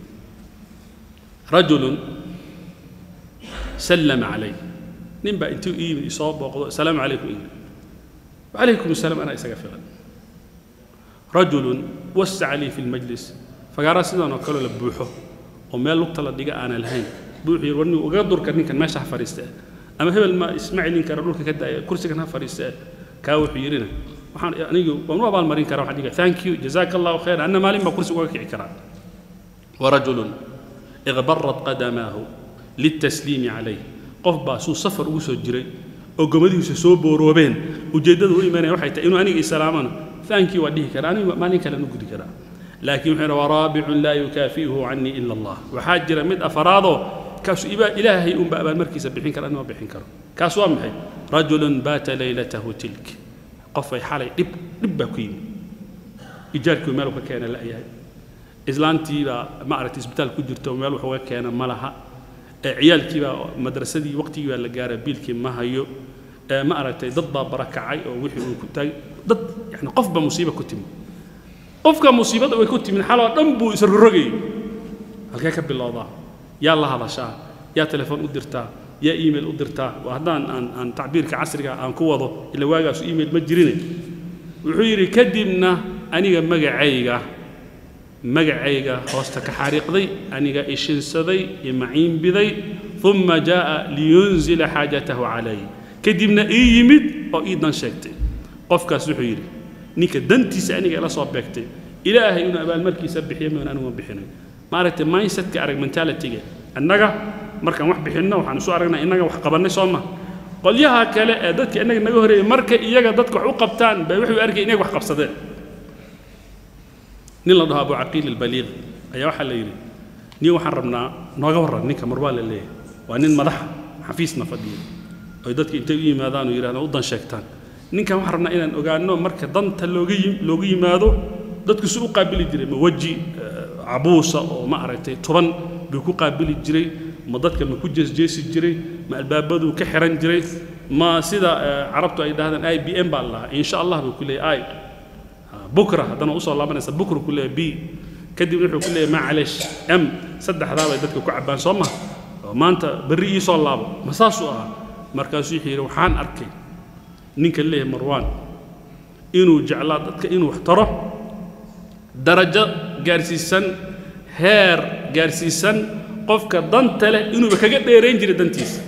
rajulun sallama calay nin baa intuu ii yimid isoo booqdo asalaamu calaykum yidhi wacalaykum asalaam anaa isaga filan rajulun wasaca lii fi lmajlis fagaara sidan oo kaleo la buuxo oo meel lugta la dhiga aanan lahayn buuxii war nin uga durka ninkan meesha ha fadhiista ama hebel ma isma celin kara dhulka ka daaya kursigan ha fadhiista kaa wuxuu yidhina waxaan anigu waan u abaalmarin karaa waxaan dhiga thank you jazaaka allahu khayr anna maalin baa kursi uga kici karaa warajulun iqbarat qadamaahu litasliimi calayh qof baa suu safar ugu soo jiray oo gomadihiisa soo booroobeen ujeeddada u imanaya waxay tahay inuu aniga islaamana thank you waa dhihi karaa anigu maalin kale nu gudi karaa laakiin wuxuu yidhi waraabicun laa yukaafi'uhu canii ila allah waxaa jira mid afaraadoo kaasu ibaa ilaahay unba abaalmarkiisa bixin kara anima bixin karo kaas waa maxay rajulun baata laylatahu tilk qofay xalay dhib dhib baa ku yimid ijaarkii meel ka keena la'yahay islaantiibaa ma aragtay isbitaal ku jirto meel wax uga keena ma laha ciyaalkiibaa madrasadii waqtigii baa la gaara biilkii ma hayo ma aragtay dad baa barakacay oo wixii uu ku taagay dad yani qof baa musiiba ku timid qofka musiibada way ku timid xaloo dhan buu isrorogayay halkee ka bilowdaa yaa la hadashaa yaa telefoon u dirtaa yaa email u dirtaa waa haddaan aan aan tacbiirka casriga aan ku wado ila waagaasu email ma jirine wuxuu yidhi kadibna aniga magacayga magacayga hoosta ka xariiqday aniga ishinsaday imaciinbiday uma jaa'a liyunzila xaajatahu calay kadibna ii yimid oo ii dan sheegtay qofkaas wuxuu yidhi ninka dantiisa aniga ila soo beegtay ilaahay inuu abaalmarkiisa bixiyo maan anigu ma bixinay maaragtay mindsetka arag mentalityga annaga markaan wax bixinno waxaan isu aragnaa innaga wax qabannay soo ma qolyaha kale ee dadka innaga naga horeeyay marka iyaga dadka wax u qabtaan bay wuxuu arkay inay wax qabsadeen nin la dhaho abu caqiil albaliiq ayaa waxaa la yidhi nin waxaan rabnaa nooga warran ninka mar waa la leeyahay waa nin madaxa xafiisna fadhiya oy dadka intay u yimaadaan oo yidhahdaan u dan sheegtaan ninkan waxaan rabnaa inaan ogaano marka danta looga looga yimaado dadku si u qaabili jiray ma weji cabuusa oo ma aragtay toban buu ku qaabili jiray ma dadka ma ku jeesjeesi jiray ma albaabaduu ka xiran jiray ma sida carabtu ay dhahdaan i b m baa la lahaa insha allah buu ku leeyahay i bukra haddana usoo laabanaysa bukra ku leeyahay b kadib wuxuu ku leeyahay macalesh m saddexdaa bay dadka ku cabbaan soo maha oo maanta berri ii soo laabo ma saasuu ahaa markaasuu wuxuu yidhi waxaan arkay ninka leeyahay marwaan inuu jeclaa dadka inuu wax taro darajo gaarsiisan heer gaarsiisan qofka danta leh inuuba kaga dheerayn jiray dantiisa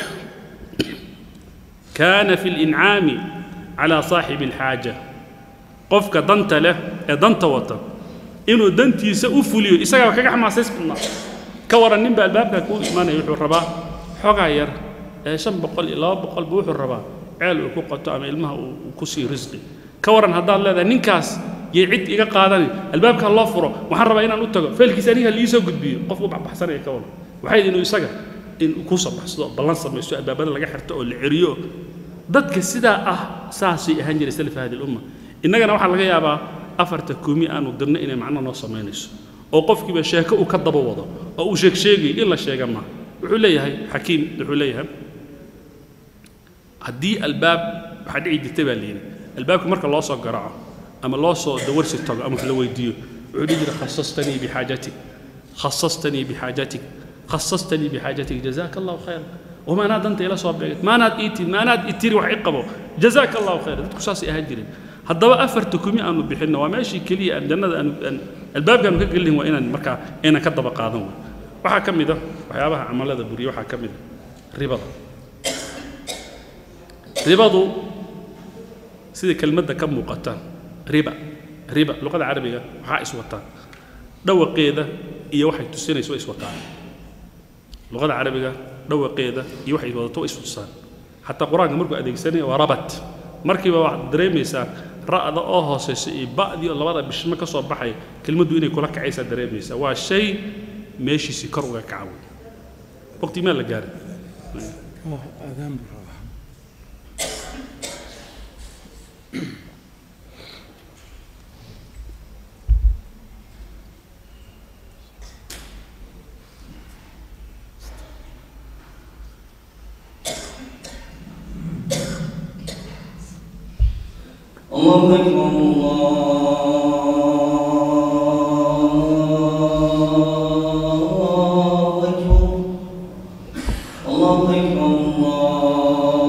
kaana fi lincaami calaa saaxibi alxaaja qofka danta leh ee danta wata inuu dantiisa u fuliyo isagaaba kaga xamaasays badnaa ka waran ninba albaabkaa kuu imaanaya wuxuu rabaa xogaa yar ee shan boqol iyo laba boqolba wuxuu rabaa ceel uu ku qato ama ilmaha uu ku sii risqi ka waran haddaad leedahay ninkaas yay cid iga qaadani albaabkaa loo furo waxaan rabaa inaan u tago feelkiisa aniga liisoo gudbiyo qof u baxbaxsanaya ka waran waxay inuu isaga in ku sabaxsado oo ballan samaysto albaabada laga xirto oo la ceriyo dadka sidaa ah saasay ahaan jiray salaf hadi lumma innagana waxaa laga yaabaa afarta kumi aanu dirno inay macno noo samaynayso oo qofkiiba sheeko uu ka daba wado oo uu sheeg sheegay in la sheega ma wuxuu leeyahay xakiim wuxuu leeyahay haddii albaab waxaa dhici jirtay baa layidhi albaabka marka loo soo garaaco ama loo soo dawarsi tago ama wax la weydiiyo wuxuu dhihi jiray khasastanii bixaajatik khasastanii bixaajatik khasastanii bixaajatik jazaaka allahu khayra wamaanaad danta ila soo beegad maanaad ii tid maanaad i tiri wax i qabo jazaaka allahu khayra dadku saasay ahaan jireen haddaba afarta kumi aanu bixinno waa meeshii keliya aan jannada aanu aan albaabkaanu ka gelin waa inaan markaa inaan ka daba qaadan way waxaa ka mid a waxyaabaha camalada buriya waxaa ka mid a ribada ribadu sida kelmadda ka muuqata riba riba luqada carabiga waxaa iswataan dhawaqeeda iyo waxay tusinayso way iswataan luqada carabiga dhawaqeeda iyo waxay wadato way istusaan xataa qur-aanka markuu adeegsanaya waa rabat markiiba waxaad dareemaysaa ra'da oo hoosaysa iyo ba'dii oo labada bishmo ka soo baxaya kelmaddu inay kula kacaysaa dareemaysaa waa shay meeshiisii kor uga kaca wey waqti maa la gaaray آذان بالراحة الله أكبر الله أكبر الله أكبر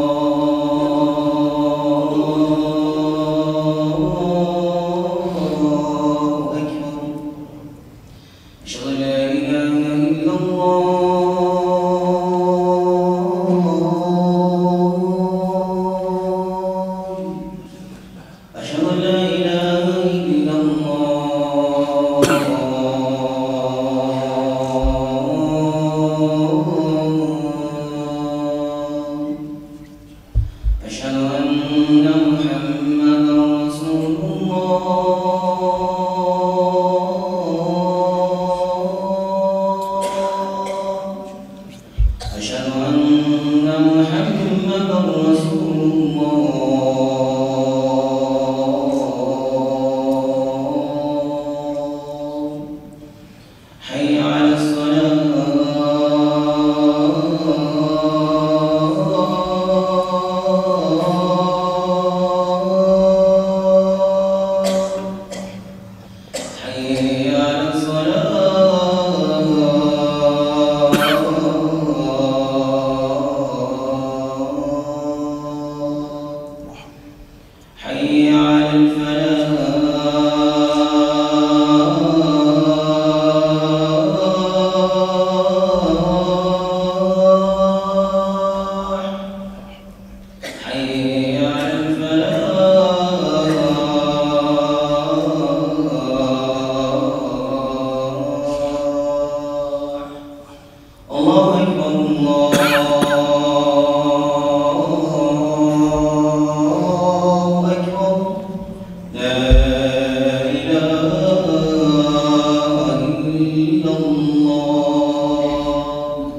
الله أكبر أشهد أن لا إله إلا الله أشهد أن لا إله إلا الله أشهد أن محمدا رسول الله أشهد أن محمدا رسول الله حي على الصلاة حي على الصلاة حي على الفلاح حي على الفلاح الله أكبر الله أكبر لا إله إلا الله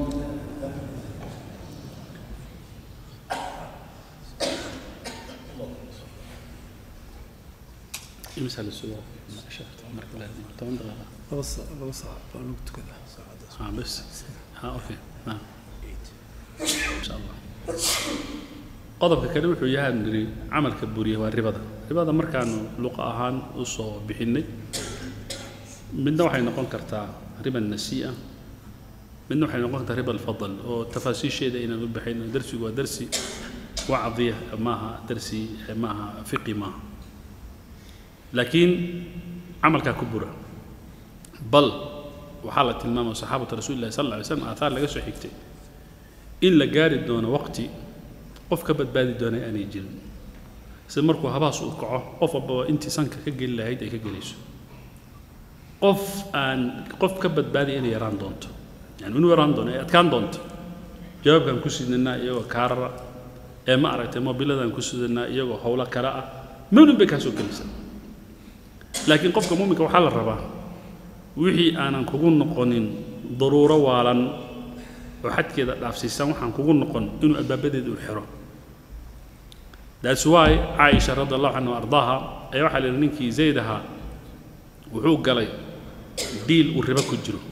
imisa la sugaa marka la toban daqiiqa laba sa- laba saac baa lagu tukadaa saacadaas ah bes ha okay ah insha allah qodobka kale wuxuu yahay niri camalka buriya waa ribada ribada markaanu luqa ahaan u soo bixinnay midna waxay noqon kartaa riba nasii'a midna waxay noqon kartaa riba alfadl oo tafaasiisheeda inaan u baxayno darsigu waa darsi wacdiya maaha darsi maaha fiqi maaha laakiin camalkaa ku bura bal waxaa la tilmaamaya saxaabata rasuuli llahi sal alla alay slam aathaar laga soo xigtay in la gaari doono waqti qof ka badbaadi doona aanay jirin sida markuu habaas uu kaco qof walbaba intii sanka ka geli lahayd ay ka gelayso qof aan qof ka badbaadiya inay yaraan doonto yani inuu yaraan doono ay adkaan doonto jawaabkaan ku sidnanaa iyagoo kaarara ee ma aragtay mobiladaan ku sidanaa iyagoo howlo kale ah mawlin bay kaa soo gelaysaa laakiin qofka muuminka waxaa la rabaa wixii aanan kugu noqonin daruuro waalan oo xadkeeda dhaafsiisan waxaan kugu noqon inuu albaabadeeda u xiro that's why caaisha radi allahu canha ardaaha ayaa waxaa la yidhi ninkii zayd ahaa wuxuu galay diil uu ribo ku jiro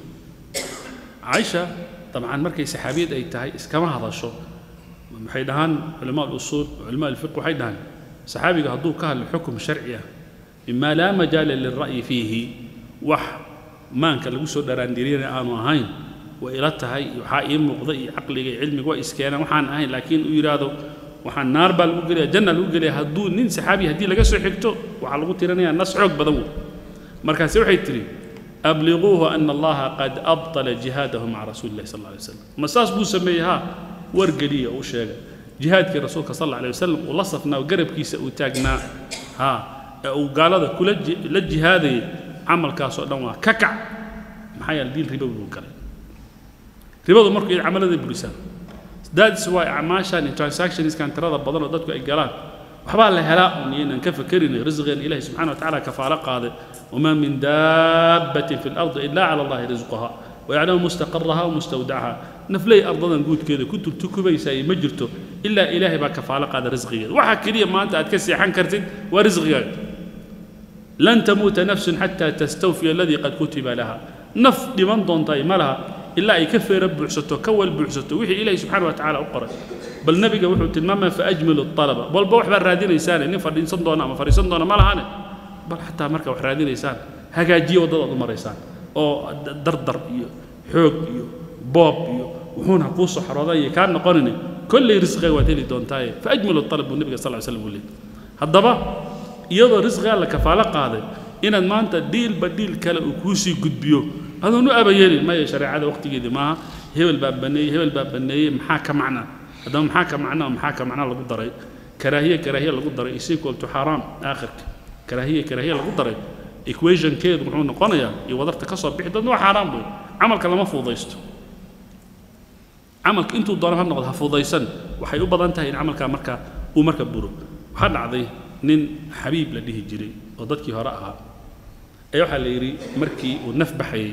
caaisha dabcan markay saxaabiyad ay tahay iskama hadasho maxay dhahaan culamaa alusuul culamaa alfiq waxay dhahaan saxaabiga hadduu ka hadlo xukum sharci ah mima laa majaala lilra'yi fiihi wax maanka lagu soo dharaandiriyana aanu ahayn way ila tahay waxaa ii muuqda iyo caqliga iyo cilmiga waa iskeenaan waxaan ahayn laakiin uu yidhaahdo waxaan naar baa lagu gelaya janna lagu gelaya hadduu nin saxaabi haddii laga soo xigto waxaa lagu tirinayaa nas xoog badan wey markaase waxay tidhi abliguuhu ana allaha qad abطala jihaadahu maca rasuuli illahi sal alla alay wasalam ma saas buu sameeyey haa wargeliya u sheega jihaadkii rasuulka sal alla alay wasalam uu la safnaa garabkiisa uu taagnaa haa ee uu gaalada kula ji- la jihaadayay camalkaasoo dhan waa ka kac maxaa yeele diin ribo buu galay ribadu markuu iyada camalada burisaan that's why acmaashan iyo transactionskan tirada badan oo dadku ay galaan waxbaa la helaa un iyanan ka fakerin risqigan ilahi subxana wa tacaala kafaalo qaaday wamaa min daabbatin fi lardi ila cala allahi risquha wayaclamu mustaqaraha wamustawdacaha nafley ardadan guudkeeda ku turtukubaysaay ma jirto ilaa ilaahay baa kafaalo qaada risqigeeda waxa keliya maanta aad ka seexan kartid waa risqigaaga lan tamuuta nafsun xataa tastawfiya aladii qad kutiba laha naf dhiman doontaay ma laha ilaa ay ka feera buuxsato ka wal buuxsato wixii ilaahi subxaana wa tacaala u qoray bal nebiga wuxuu tilmaamaya faajmilu alaba walba waxbaa raadinaysaane nin fadhiisan doona ama fadhiisan doona ma lahane bal xataa marka wax raadinaysaan hagaajiye waddada aad u maraysaan oo dardar iyo xoog iyo boob iyo wuxuuna kuu soo xarooday kaa noqonine kolley risqiga waad heli doontaaye faajmilu alab buu nebiga sal ly slam uu leeyay haddaba iyadoo risqigaa la kafaalo qaaday inaad maanta dhiilba dhiil kale uu kuu sii gudbiyo adoon u abayeelin maya shareecada waqtigeedii maaha hebel baa baneeyey hebel baa baneeyey maxaa ka macna haddaba maxaa ka macna oo maxaa ka macna lagu daray karaahiye karaahiye lagu daray is equal to xaaraam aakhirka karaahiye karaahiye lagu daray equationkeedu muxuu noqonayaa iyo wadarta ka soo bixi doonta waa xaaraam wey camalka lama fududaysto camalka intuu doono ha noqdo ha fududaysan waxay u badan tahay in camalkaa marka uu marka buro waxaa dhacday nin xabiib la dhihi jiray oo dadkii hore ahaa ayaa waxaa la yidhi markii uu naf baxayey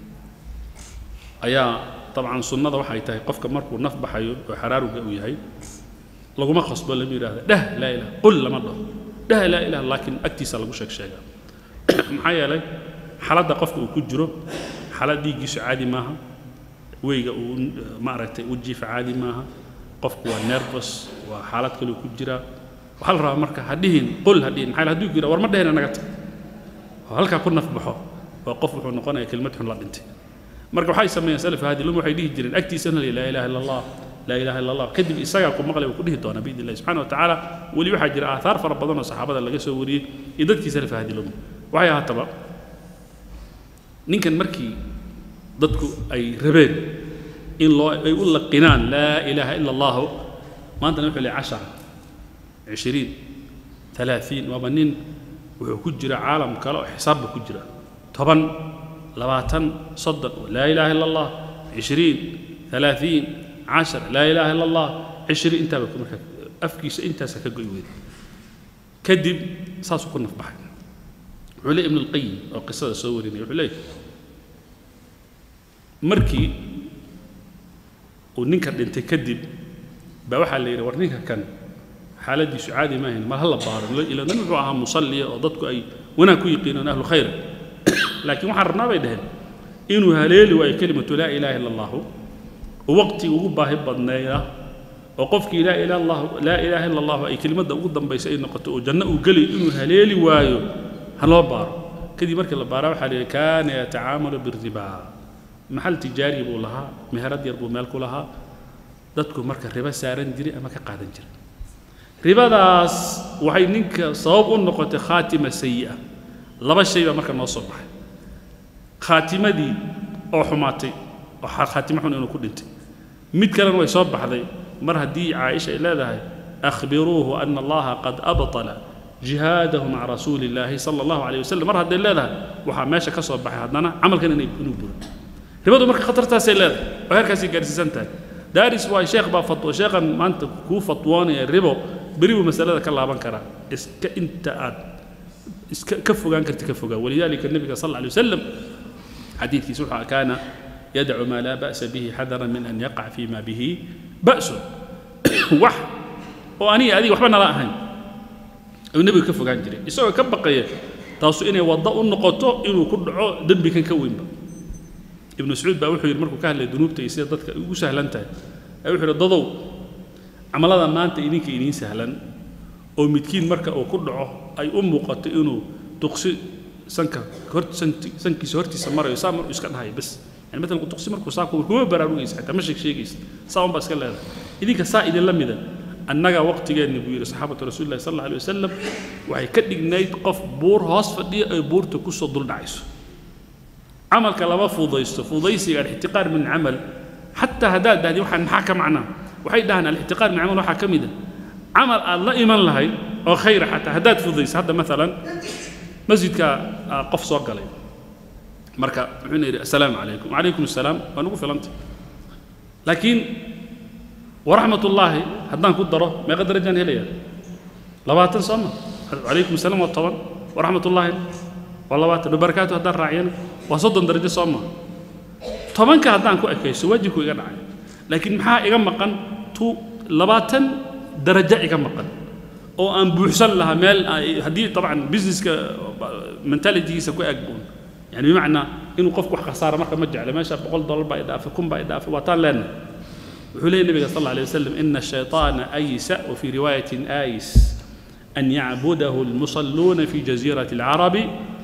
ayaa dabcan sunnada waxay tahay qofka markuu naf baxayo oo xaraaruga uu yahay laguma qasbo lama yidhahda dheh laa ilaha qul lama dhaho dheh laa ilaha laakiin agtiisa lagu sheeg sheegaa maxaa yeelay xaaladda qofka uu ku jiro xaalad dhiiggiisu caadi maaha weyga uu maaragtay u jiifa caadi maaha qofku waa nervous waa xaalad kaleu ku jiraa waxaa la rabaa marka ha dhihin qul ha dhihin maxaa yeele hadduu ku yidhaha war ma dhehina naga tag oo halkaa ku naf baxo oo qof wuxuu noqonayaa kelmad xun la dhintay marka waxay sameeyeen salaf haadilum waxay dhihi jireen agtiisana la laa ilaha illa allah laa ilaha illa allah kadib isagaa ku maqlay uu ku dhihi doonaa biidni illahi subxana wa tacaala weli waxaa jira aathaar fara badan oo saxaabada laga soo wariyey iyo dadkii salaf haadilum waxay ahaataba ninkan markii dadku ay rabeen in loo ay u laqinaan laa ilaaha ila allahu maantana wuxuu leeyahay cashara cishiriin ثلاثين waaba nin wuxuu ku jira caalam kale oo xisaabba ku jira toban labaatan soddon laa ilaaha illa allah cishriin ثلاثين cashar laa ilaaha illa allah cishriin intaaba marka afkiisa intaasa ka goy weyd kadib saasuu ku nafbaxay wuxuu leeyahy ibn alqayim oo qisada soo warinaya wuxuu leeyahy markii uu ninka dhintay kadib baa waxaa la yidhi war ninka kan xaaladiisu caadi maahayn mar ha la baaro ila nin wuxuu ahaa musalliya oo dadku ay wanaag ku yiqiinaan ahlu khayra laakiin waxaan rabnaa bay dhaheen inuu haleeli waayo kelimatu laa ilaaha illa allahu oo waqtiga ugu baahi badneeya oo qofkii laa ilaha allah laa ilaaha illa allahu ay kelimadda ugu dambaysa ay noqoto oo janno uu gelayo inuu haleeli waayo ha loo baaro kadib markii la baaraa waxaa la yidhi kaana yatacaamalu biribaa maxal tijaari buu lahaa meherad yar buu meel ku lahaa dadku marka ribo saaran jiray ama ka qaadan jiray ribadaas waxay ninka sabab u noqotay khaatima sayi'a laba shay baa marka noo soo baxay khaatimadii oo xumaatay oo khaatimo xun inuu ku dhintay mid kalena way soo baxday mar haddii caaisha ay leedahay akhbiruuhu ana allaha qad abtala jihaadahu maca rasuuli illaahi sala allahu calayh wasalam mar hadday leedahay waxaa meesha ka soo baxay haddana camalkan inay inuu buro ribadu marka khatartaasay leedahay oo heerkaasay gaarsiisan tahay daaris waay sheekh baa fatwo sheekhan maanta kuu fatwoonaya ribo beri buu masalada ka laaban karaa iska inta aad iska ka fogaan karti ka fogaa walidaalika nabiga sal alla alay wasalam xadiidkiisa wuxuu kaana yadacu maa laa ba'sa bihi xadaran min an yaqac fii ma bihi ba'sun wax oo aniga adiga waxba nala ahayn ayuu nebiga ka fogaan jiray isagoo ka baqaya taasu inay waddo u noqoto inuu ku dhaco dembikan ka weynba ibnu mascuud baa wuxuu yidhi markuu ka hadlaya dunuubta iyo sida dadka ugu sahlan tahay ayaa wuxuu yidhi dadow camalada maanta idinka idiin sahlan oo midkiin marka uu ku dhaco ay u muuqato inuu duqsi sanka hor santi sankiisa hortiisa marayo saa maruu iska dhahayo bas yani matalan duqsi markuu saa ku kuma baraarugaysa xitaa ma sheeg sheegaysa saa unbaa iska leedahay idinka saa idinla mida annaga waqtigeenni buu yidhi saxaabatu rasuulillahi sal alla alay wasalam waxay ka dhignayd qof buur hoos fadhiya ay buurta kusoo dul dhacayso camalka lama fudaysto fudaysiga alixtiqaar min camal xataa haddaad dhahdi waxaan maxaa ka macnaa waxay dhahaan alixtiqaar min camal waxaa ka mid a camal aad la iman lahayd oo khayra xataa haddaad fudayso hadda maalan masjidka qof soo galay marka wuxuuna yidhi assalaamu calaykum wacalaykum assalaam waa nagu filantay laakiin waraxmat ullaahi haddaan ku daro meeqa darajaan helayaa labaatan soo ma calaykum assalaam waa toban waraxmat ullaahi waa labaatan wabarakaatu haddaan raaciyana waa soddon darajo soo ma tobanka haddaan ku ekayso waajibku iga dhacay laakiin maxaa iga maqan tu labaatan darajo iga maqan oo aan buuxsan lahaa meel haddii طبعا businesska mentalitygiisa ku eg buun يعني بمعنى inuu qofku wax khasaara marka ma jecla meesha boqol dollar baa idhaafay kun baa idhaafay waa taan leenahay wuxuu leeyahy nabiga sal alla alay wasalam ina الشayطaana aysa وفي رواية آيس أن يعبده المصلون في جزيرة العرب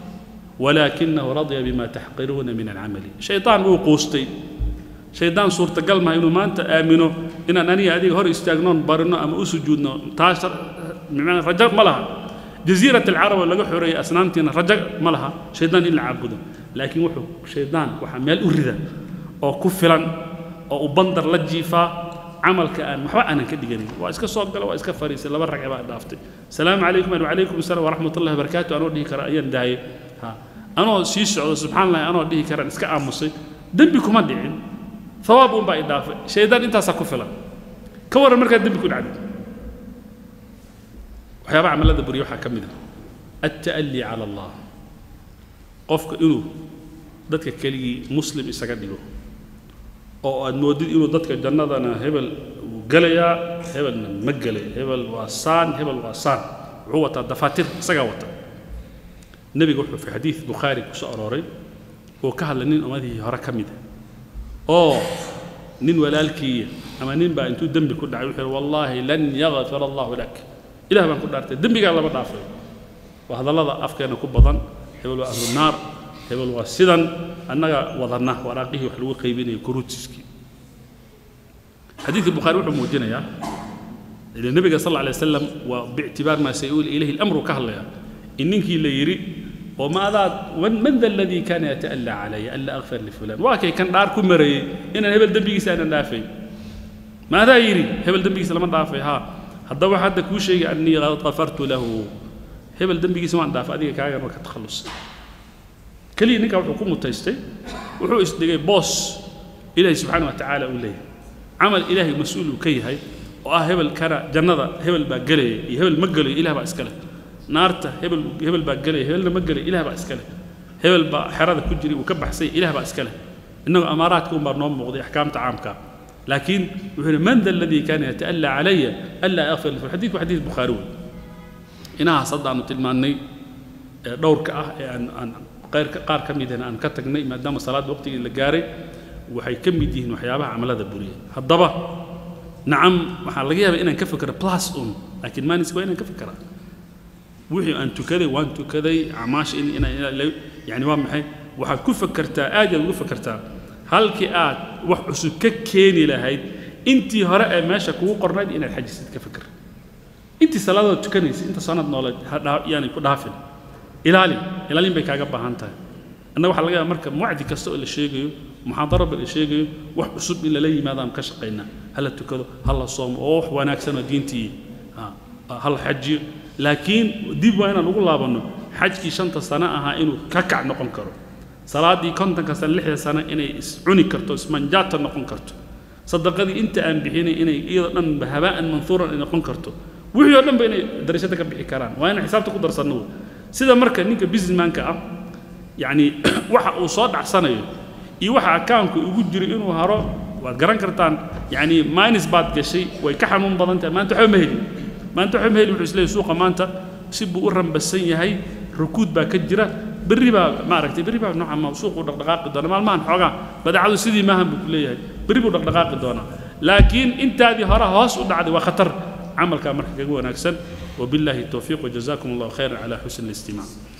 ولكنه رضي بما تحقرون من العمل شيطان wuu quustay shaydaan suurtagal maha inuu maanta aamino inaan aniga adiga hor istaagnoon barino ama u sujuudno taas bimacnaa rajo ma laha jasiirat alcarab oo laga xoreeyay asnaamtiina rajo ma laha shaydaan in la caabudo laakiin wuxuu shaydaan waxaa meel u rida oo ku filan oo u bandar la jiifaa camalka aan waxba aanan ka dhiganin waa iska soo gala waa iska fariisay laba ragce baa dhaaftay salaamu calaykum wacalaykum asalaam waraxmat ullahi wabarakaatu anoo dhihi kara ayaan daayay ha anoo sii socdo subxaan allahi anoo dhihi karaan iska aamusay dembi kuma dhicin ثواب بقى إضافة شيطان أنت سكفلا كور المركز دم يكون عدد وحيابا عمل هذا بريوحة كمدة التألي على الله قفك إنه dadka keligii muslim isaga dhigo oo aad moodid inuu dadka jannadana hebel wuu gelayaa hebelna ma gelay hebel waa saan hebel waa saan wuxuu wataa dafaatir isagaa wata nebiga wuxuu fi xadiid bukhaari ku soo arooray oo ka hadlay nin ummadihii hore ka mid a oo nin walaalkiiya ama nin baa intuu dembi ku dhacay wuxuu wallaahi lan yakfir allahu lak ilah baan ku dhaartay dembigaa lama dhaafay waa hadallada afkeena ku badan hebel waa ahlu naar hebel waa sidan annaga wadanna waraaqihii wax lagu qaybinaya kuruutiskii xadiidka bukhaari wuxuu muujinayaa ila nebiga sal alla alay wasalam waa biictibaar maa sayuul ilayhi lamru ka hadlaya in ninkii la yidhi oo ma adaad man da aladii kaana yata'allaa calaya anla akfir lifulan waa kay kan dhaar ku marayey inaan hebel dembigiisa aanan dhaafay ma adaa yidhi hebel dembigiisa lama dhaafay haa haddaba hadda kuu sheegay annii qafartu lahu hebel dembigiisa waan dhaafay adiga kaagan waa ka takhallus keliya ninkaa wuxuu ku mutaystay wuxuu isdhigay boos ilaahay subxaana wa tacaala uu leeyahay camal ilaahay mas-uul uu ka yahay oo ah hebel kana jannada hebel baa gelaya iyo hebel ma gelayo ilah baa iska leh naarta hebel hebel baa gelaya hebelna ma gelay ilah baa iska leh hebel baa xerada ku jiray uu ka baxsay ilah baa iska leh innagoo amaaraadka un baa noo muuqday axkaamta caamka laakiin wuxuu yidhi man da aladii kaana yata'allaa calaya anlaa akfir lahu xadiidku xadiid bukhaari wey inahaas hadda aanu tilmaannay ee dhowrka ah ee aan aan qayrka qaar ka midana aan ka tagnay maadaama salaadda waqtigii la gaaray waxay ka mid yihiin waxyaabaha camalada buriya haddaba nacam waxaa laga yaabaa inaan ka fikiro plus un laakiin maanis waa inaan ka fikiraa wixii aan tukaday waan tukaday acmaasha in inaan yani waa maxay waxaad ku fakertaa aad yaad ugu fakertaa halkii aad wax cusub ka keeni lahayd intii hore ee meesha kugu qornayd inaad xajisid ka fikir intii salaadood tukanaysa inta sanad nooleed yaani ku dhaafin ilaali ilaalin bay kaaga baahan tahay annaga waxaa laga yaaba marka wacdi kasta oo la sheegayo muxaadaraba la sheegayo wax cusub in lala yimaado aan ka shaqaynaa hala tukado hala soomo oo wax wanaagsan oo diintii hala xajiyo laakiin dib waa inaan ugu laabanno xajkii shanta sano ahaa inuu ka kac noqon karo salaaddii kontonka sano lixda sano inay iscuni karto ismanjaata noqon karto sadaqadii inta aan bixinay inay iyadoo dhanba habaa'an manhuuran ay noqon karto wixii oo dhanba inay darashada ka bixi karaan waa inaan xisaabta ku darsanno wey sida marka ninka businessmanka ah yacni waxa uu soo dhacsanayo iyo waxa akaanku ugu jiro inuu haro waad garan kartaan yacni minus baad gashay way ka xanuun badan tahay maanta waxba ma helin maanta waxba ma helin wuxuu isleeyahay suuqa maanta si buu u rambasan yahay rukuud baa ka jira berri baa maaragtay berri baa nooca ma suuqu dhaqdhaqaaqi doona maalmahan xoogaa badeecadu sidii maahan buu ku leeyahay berri buu dhaqdhaqaaqi doonaa laakiin intaadii hore hoos u dhacday waa khatar camalkaa marka kaga wanaagsan وبالله التوفيق وجزاكم الله خيرا على حسن الاستماع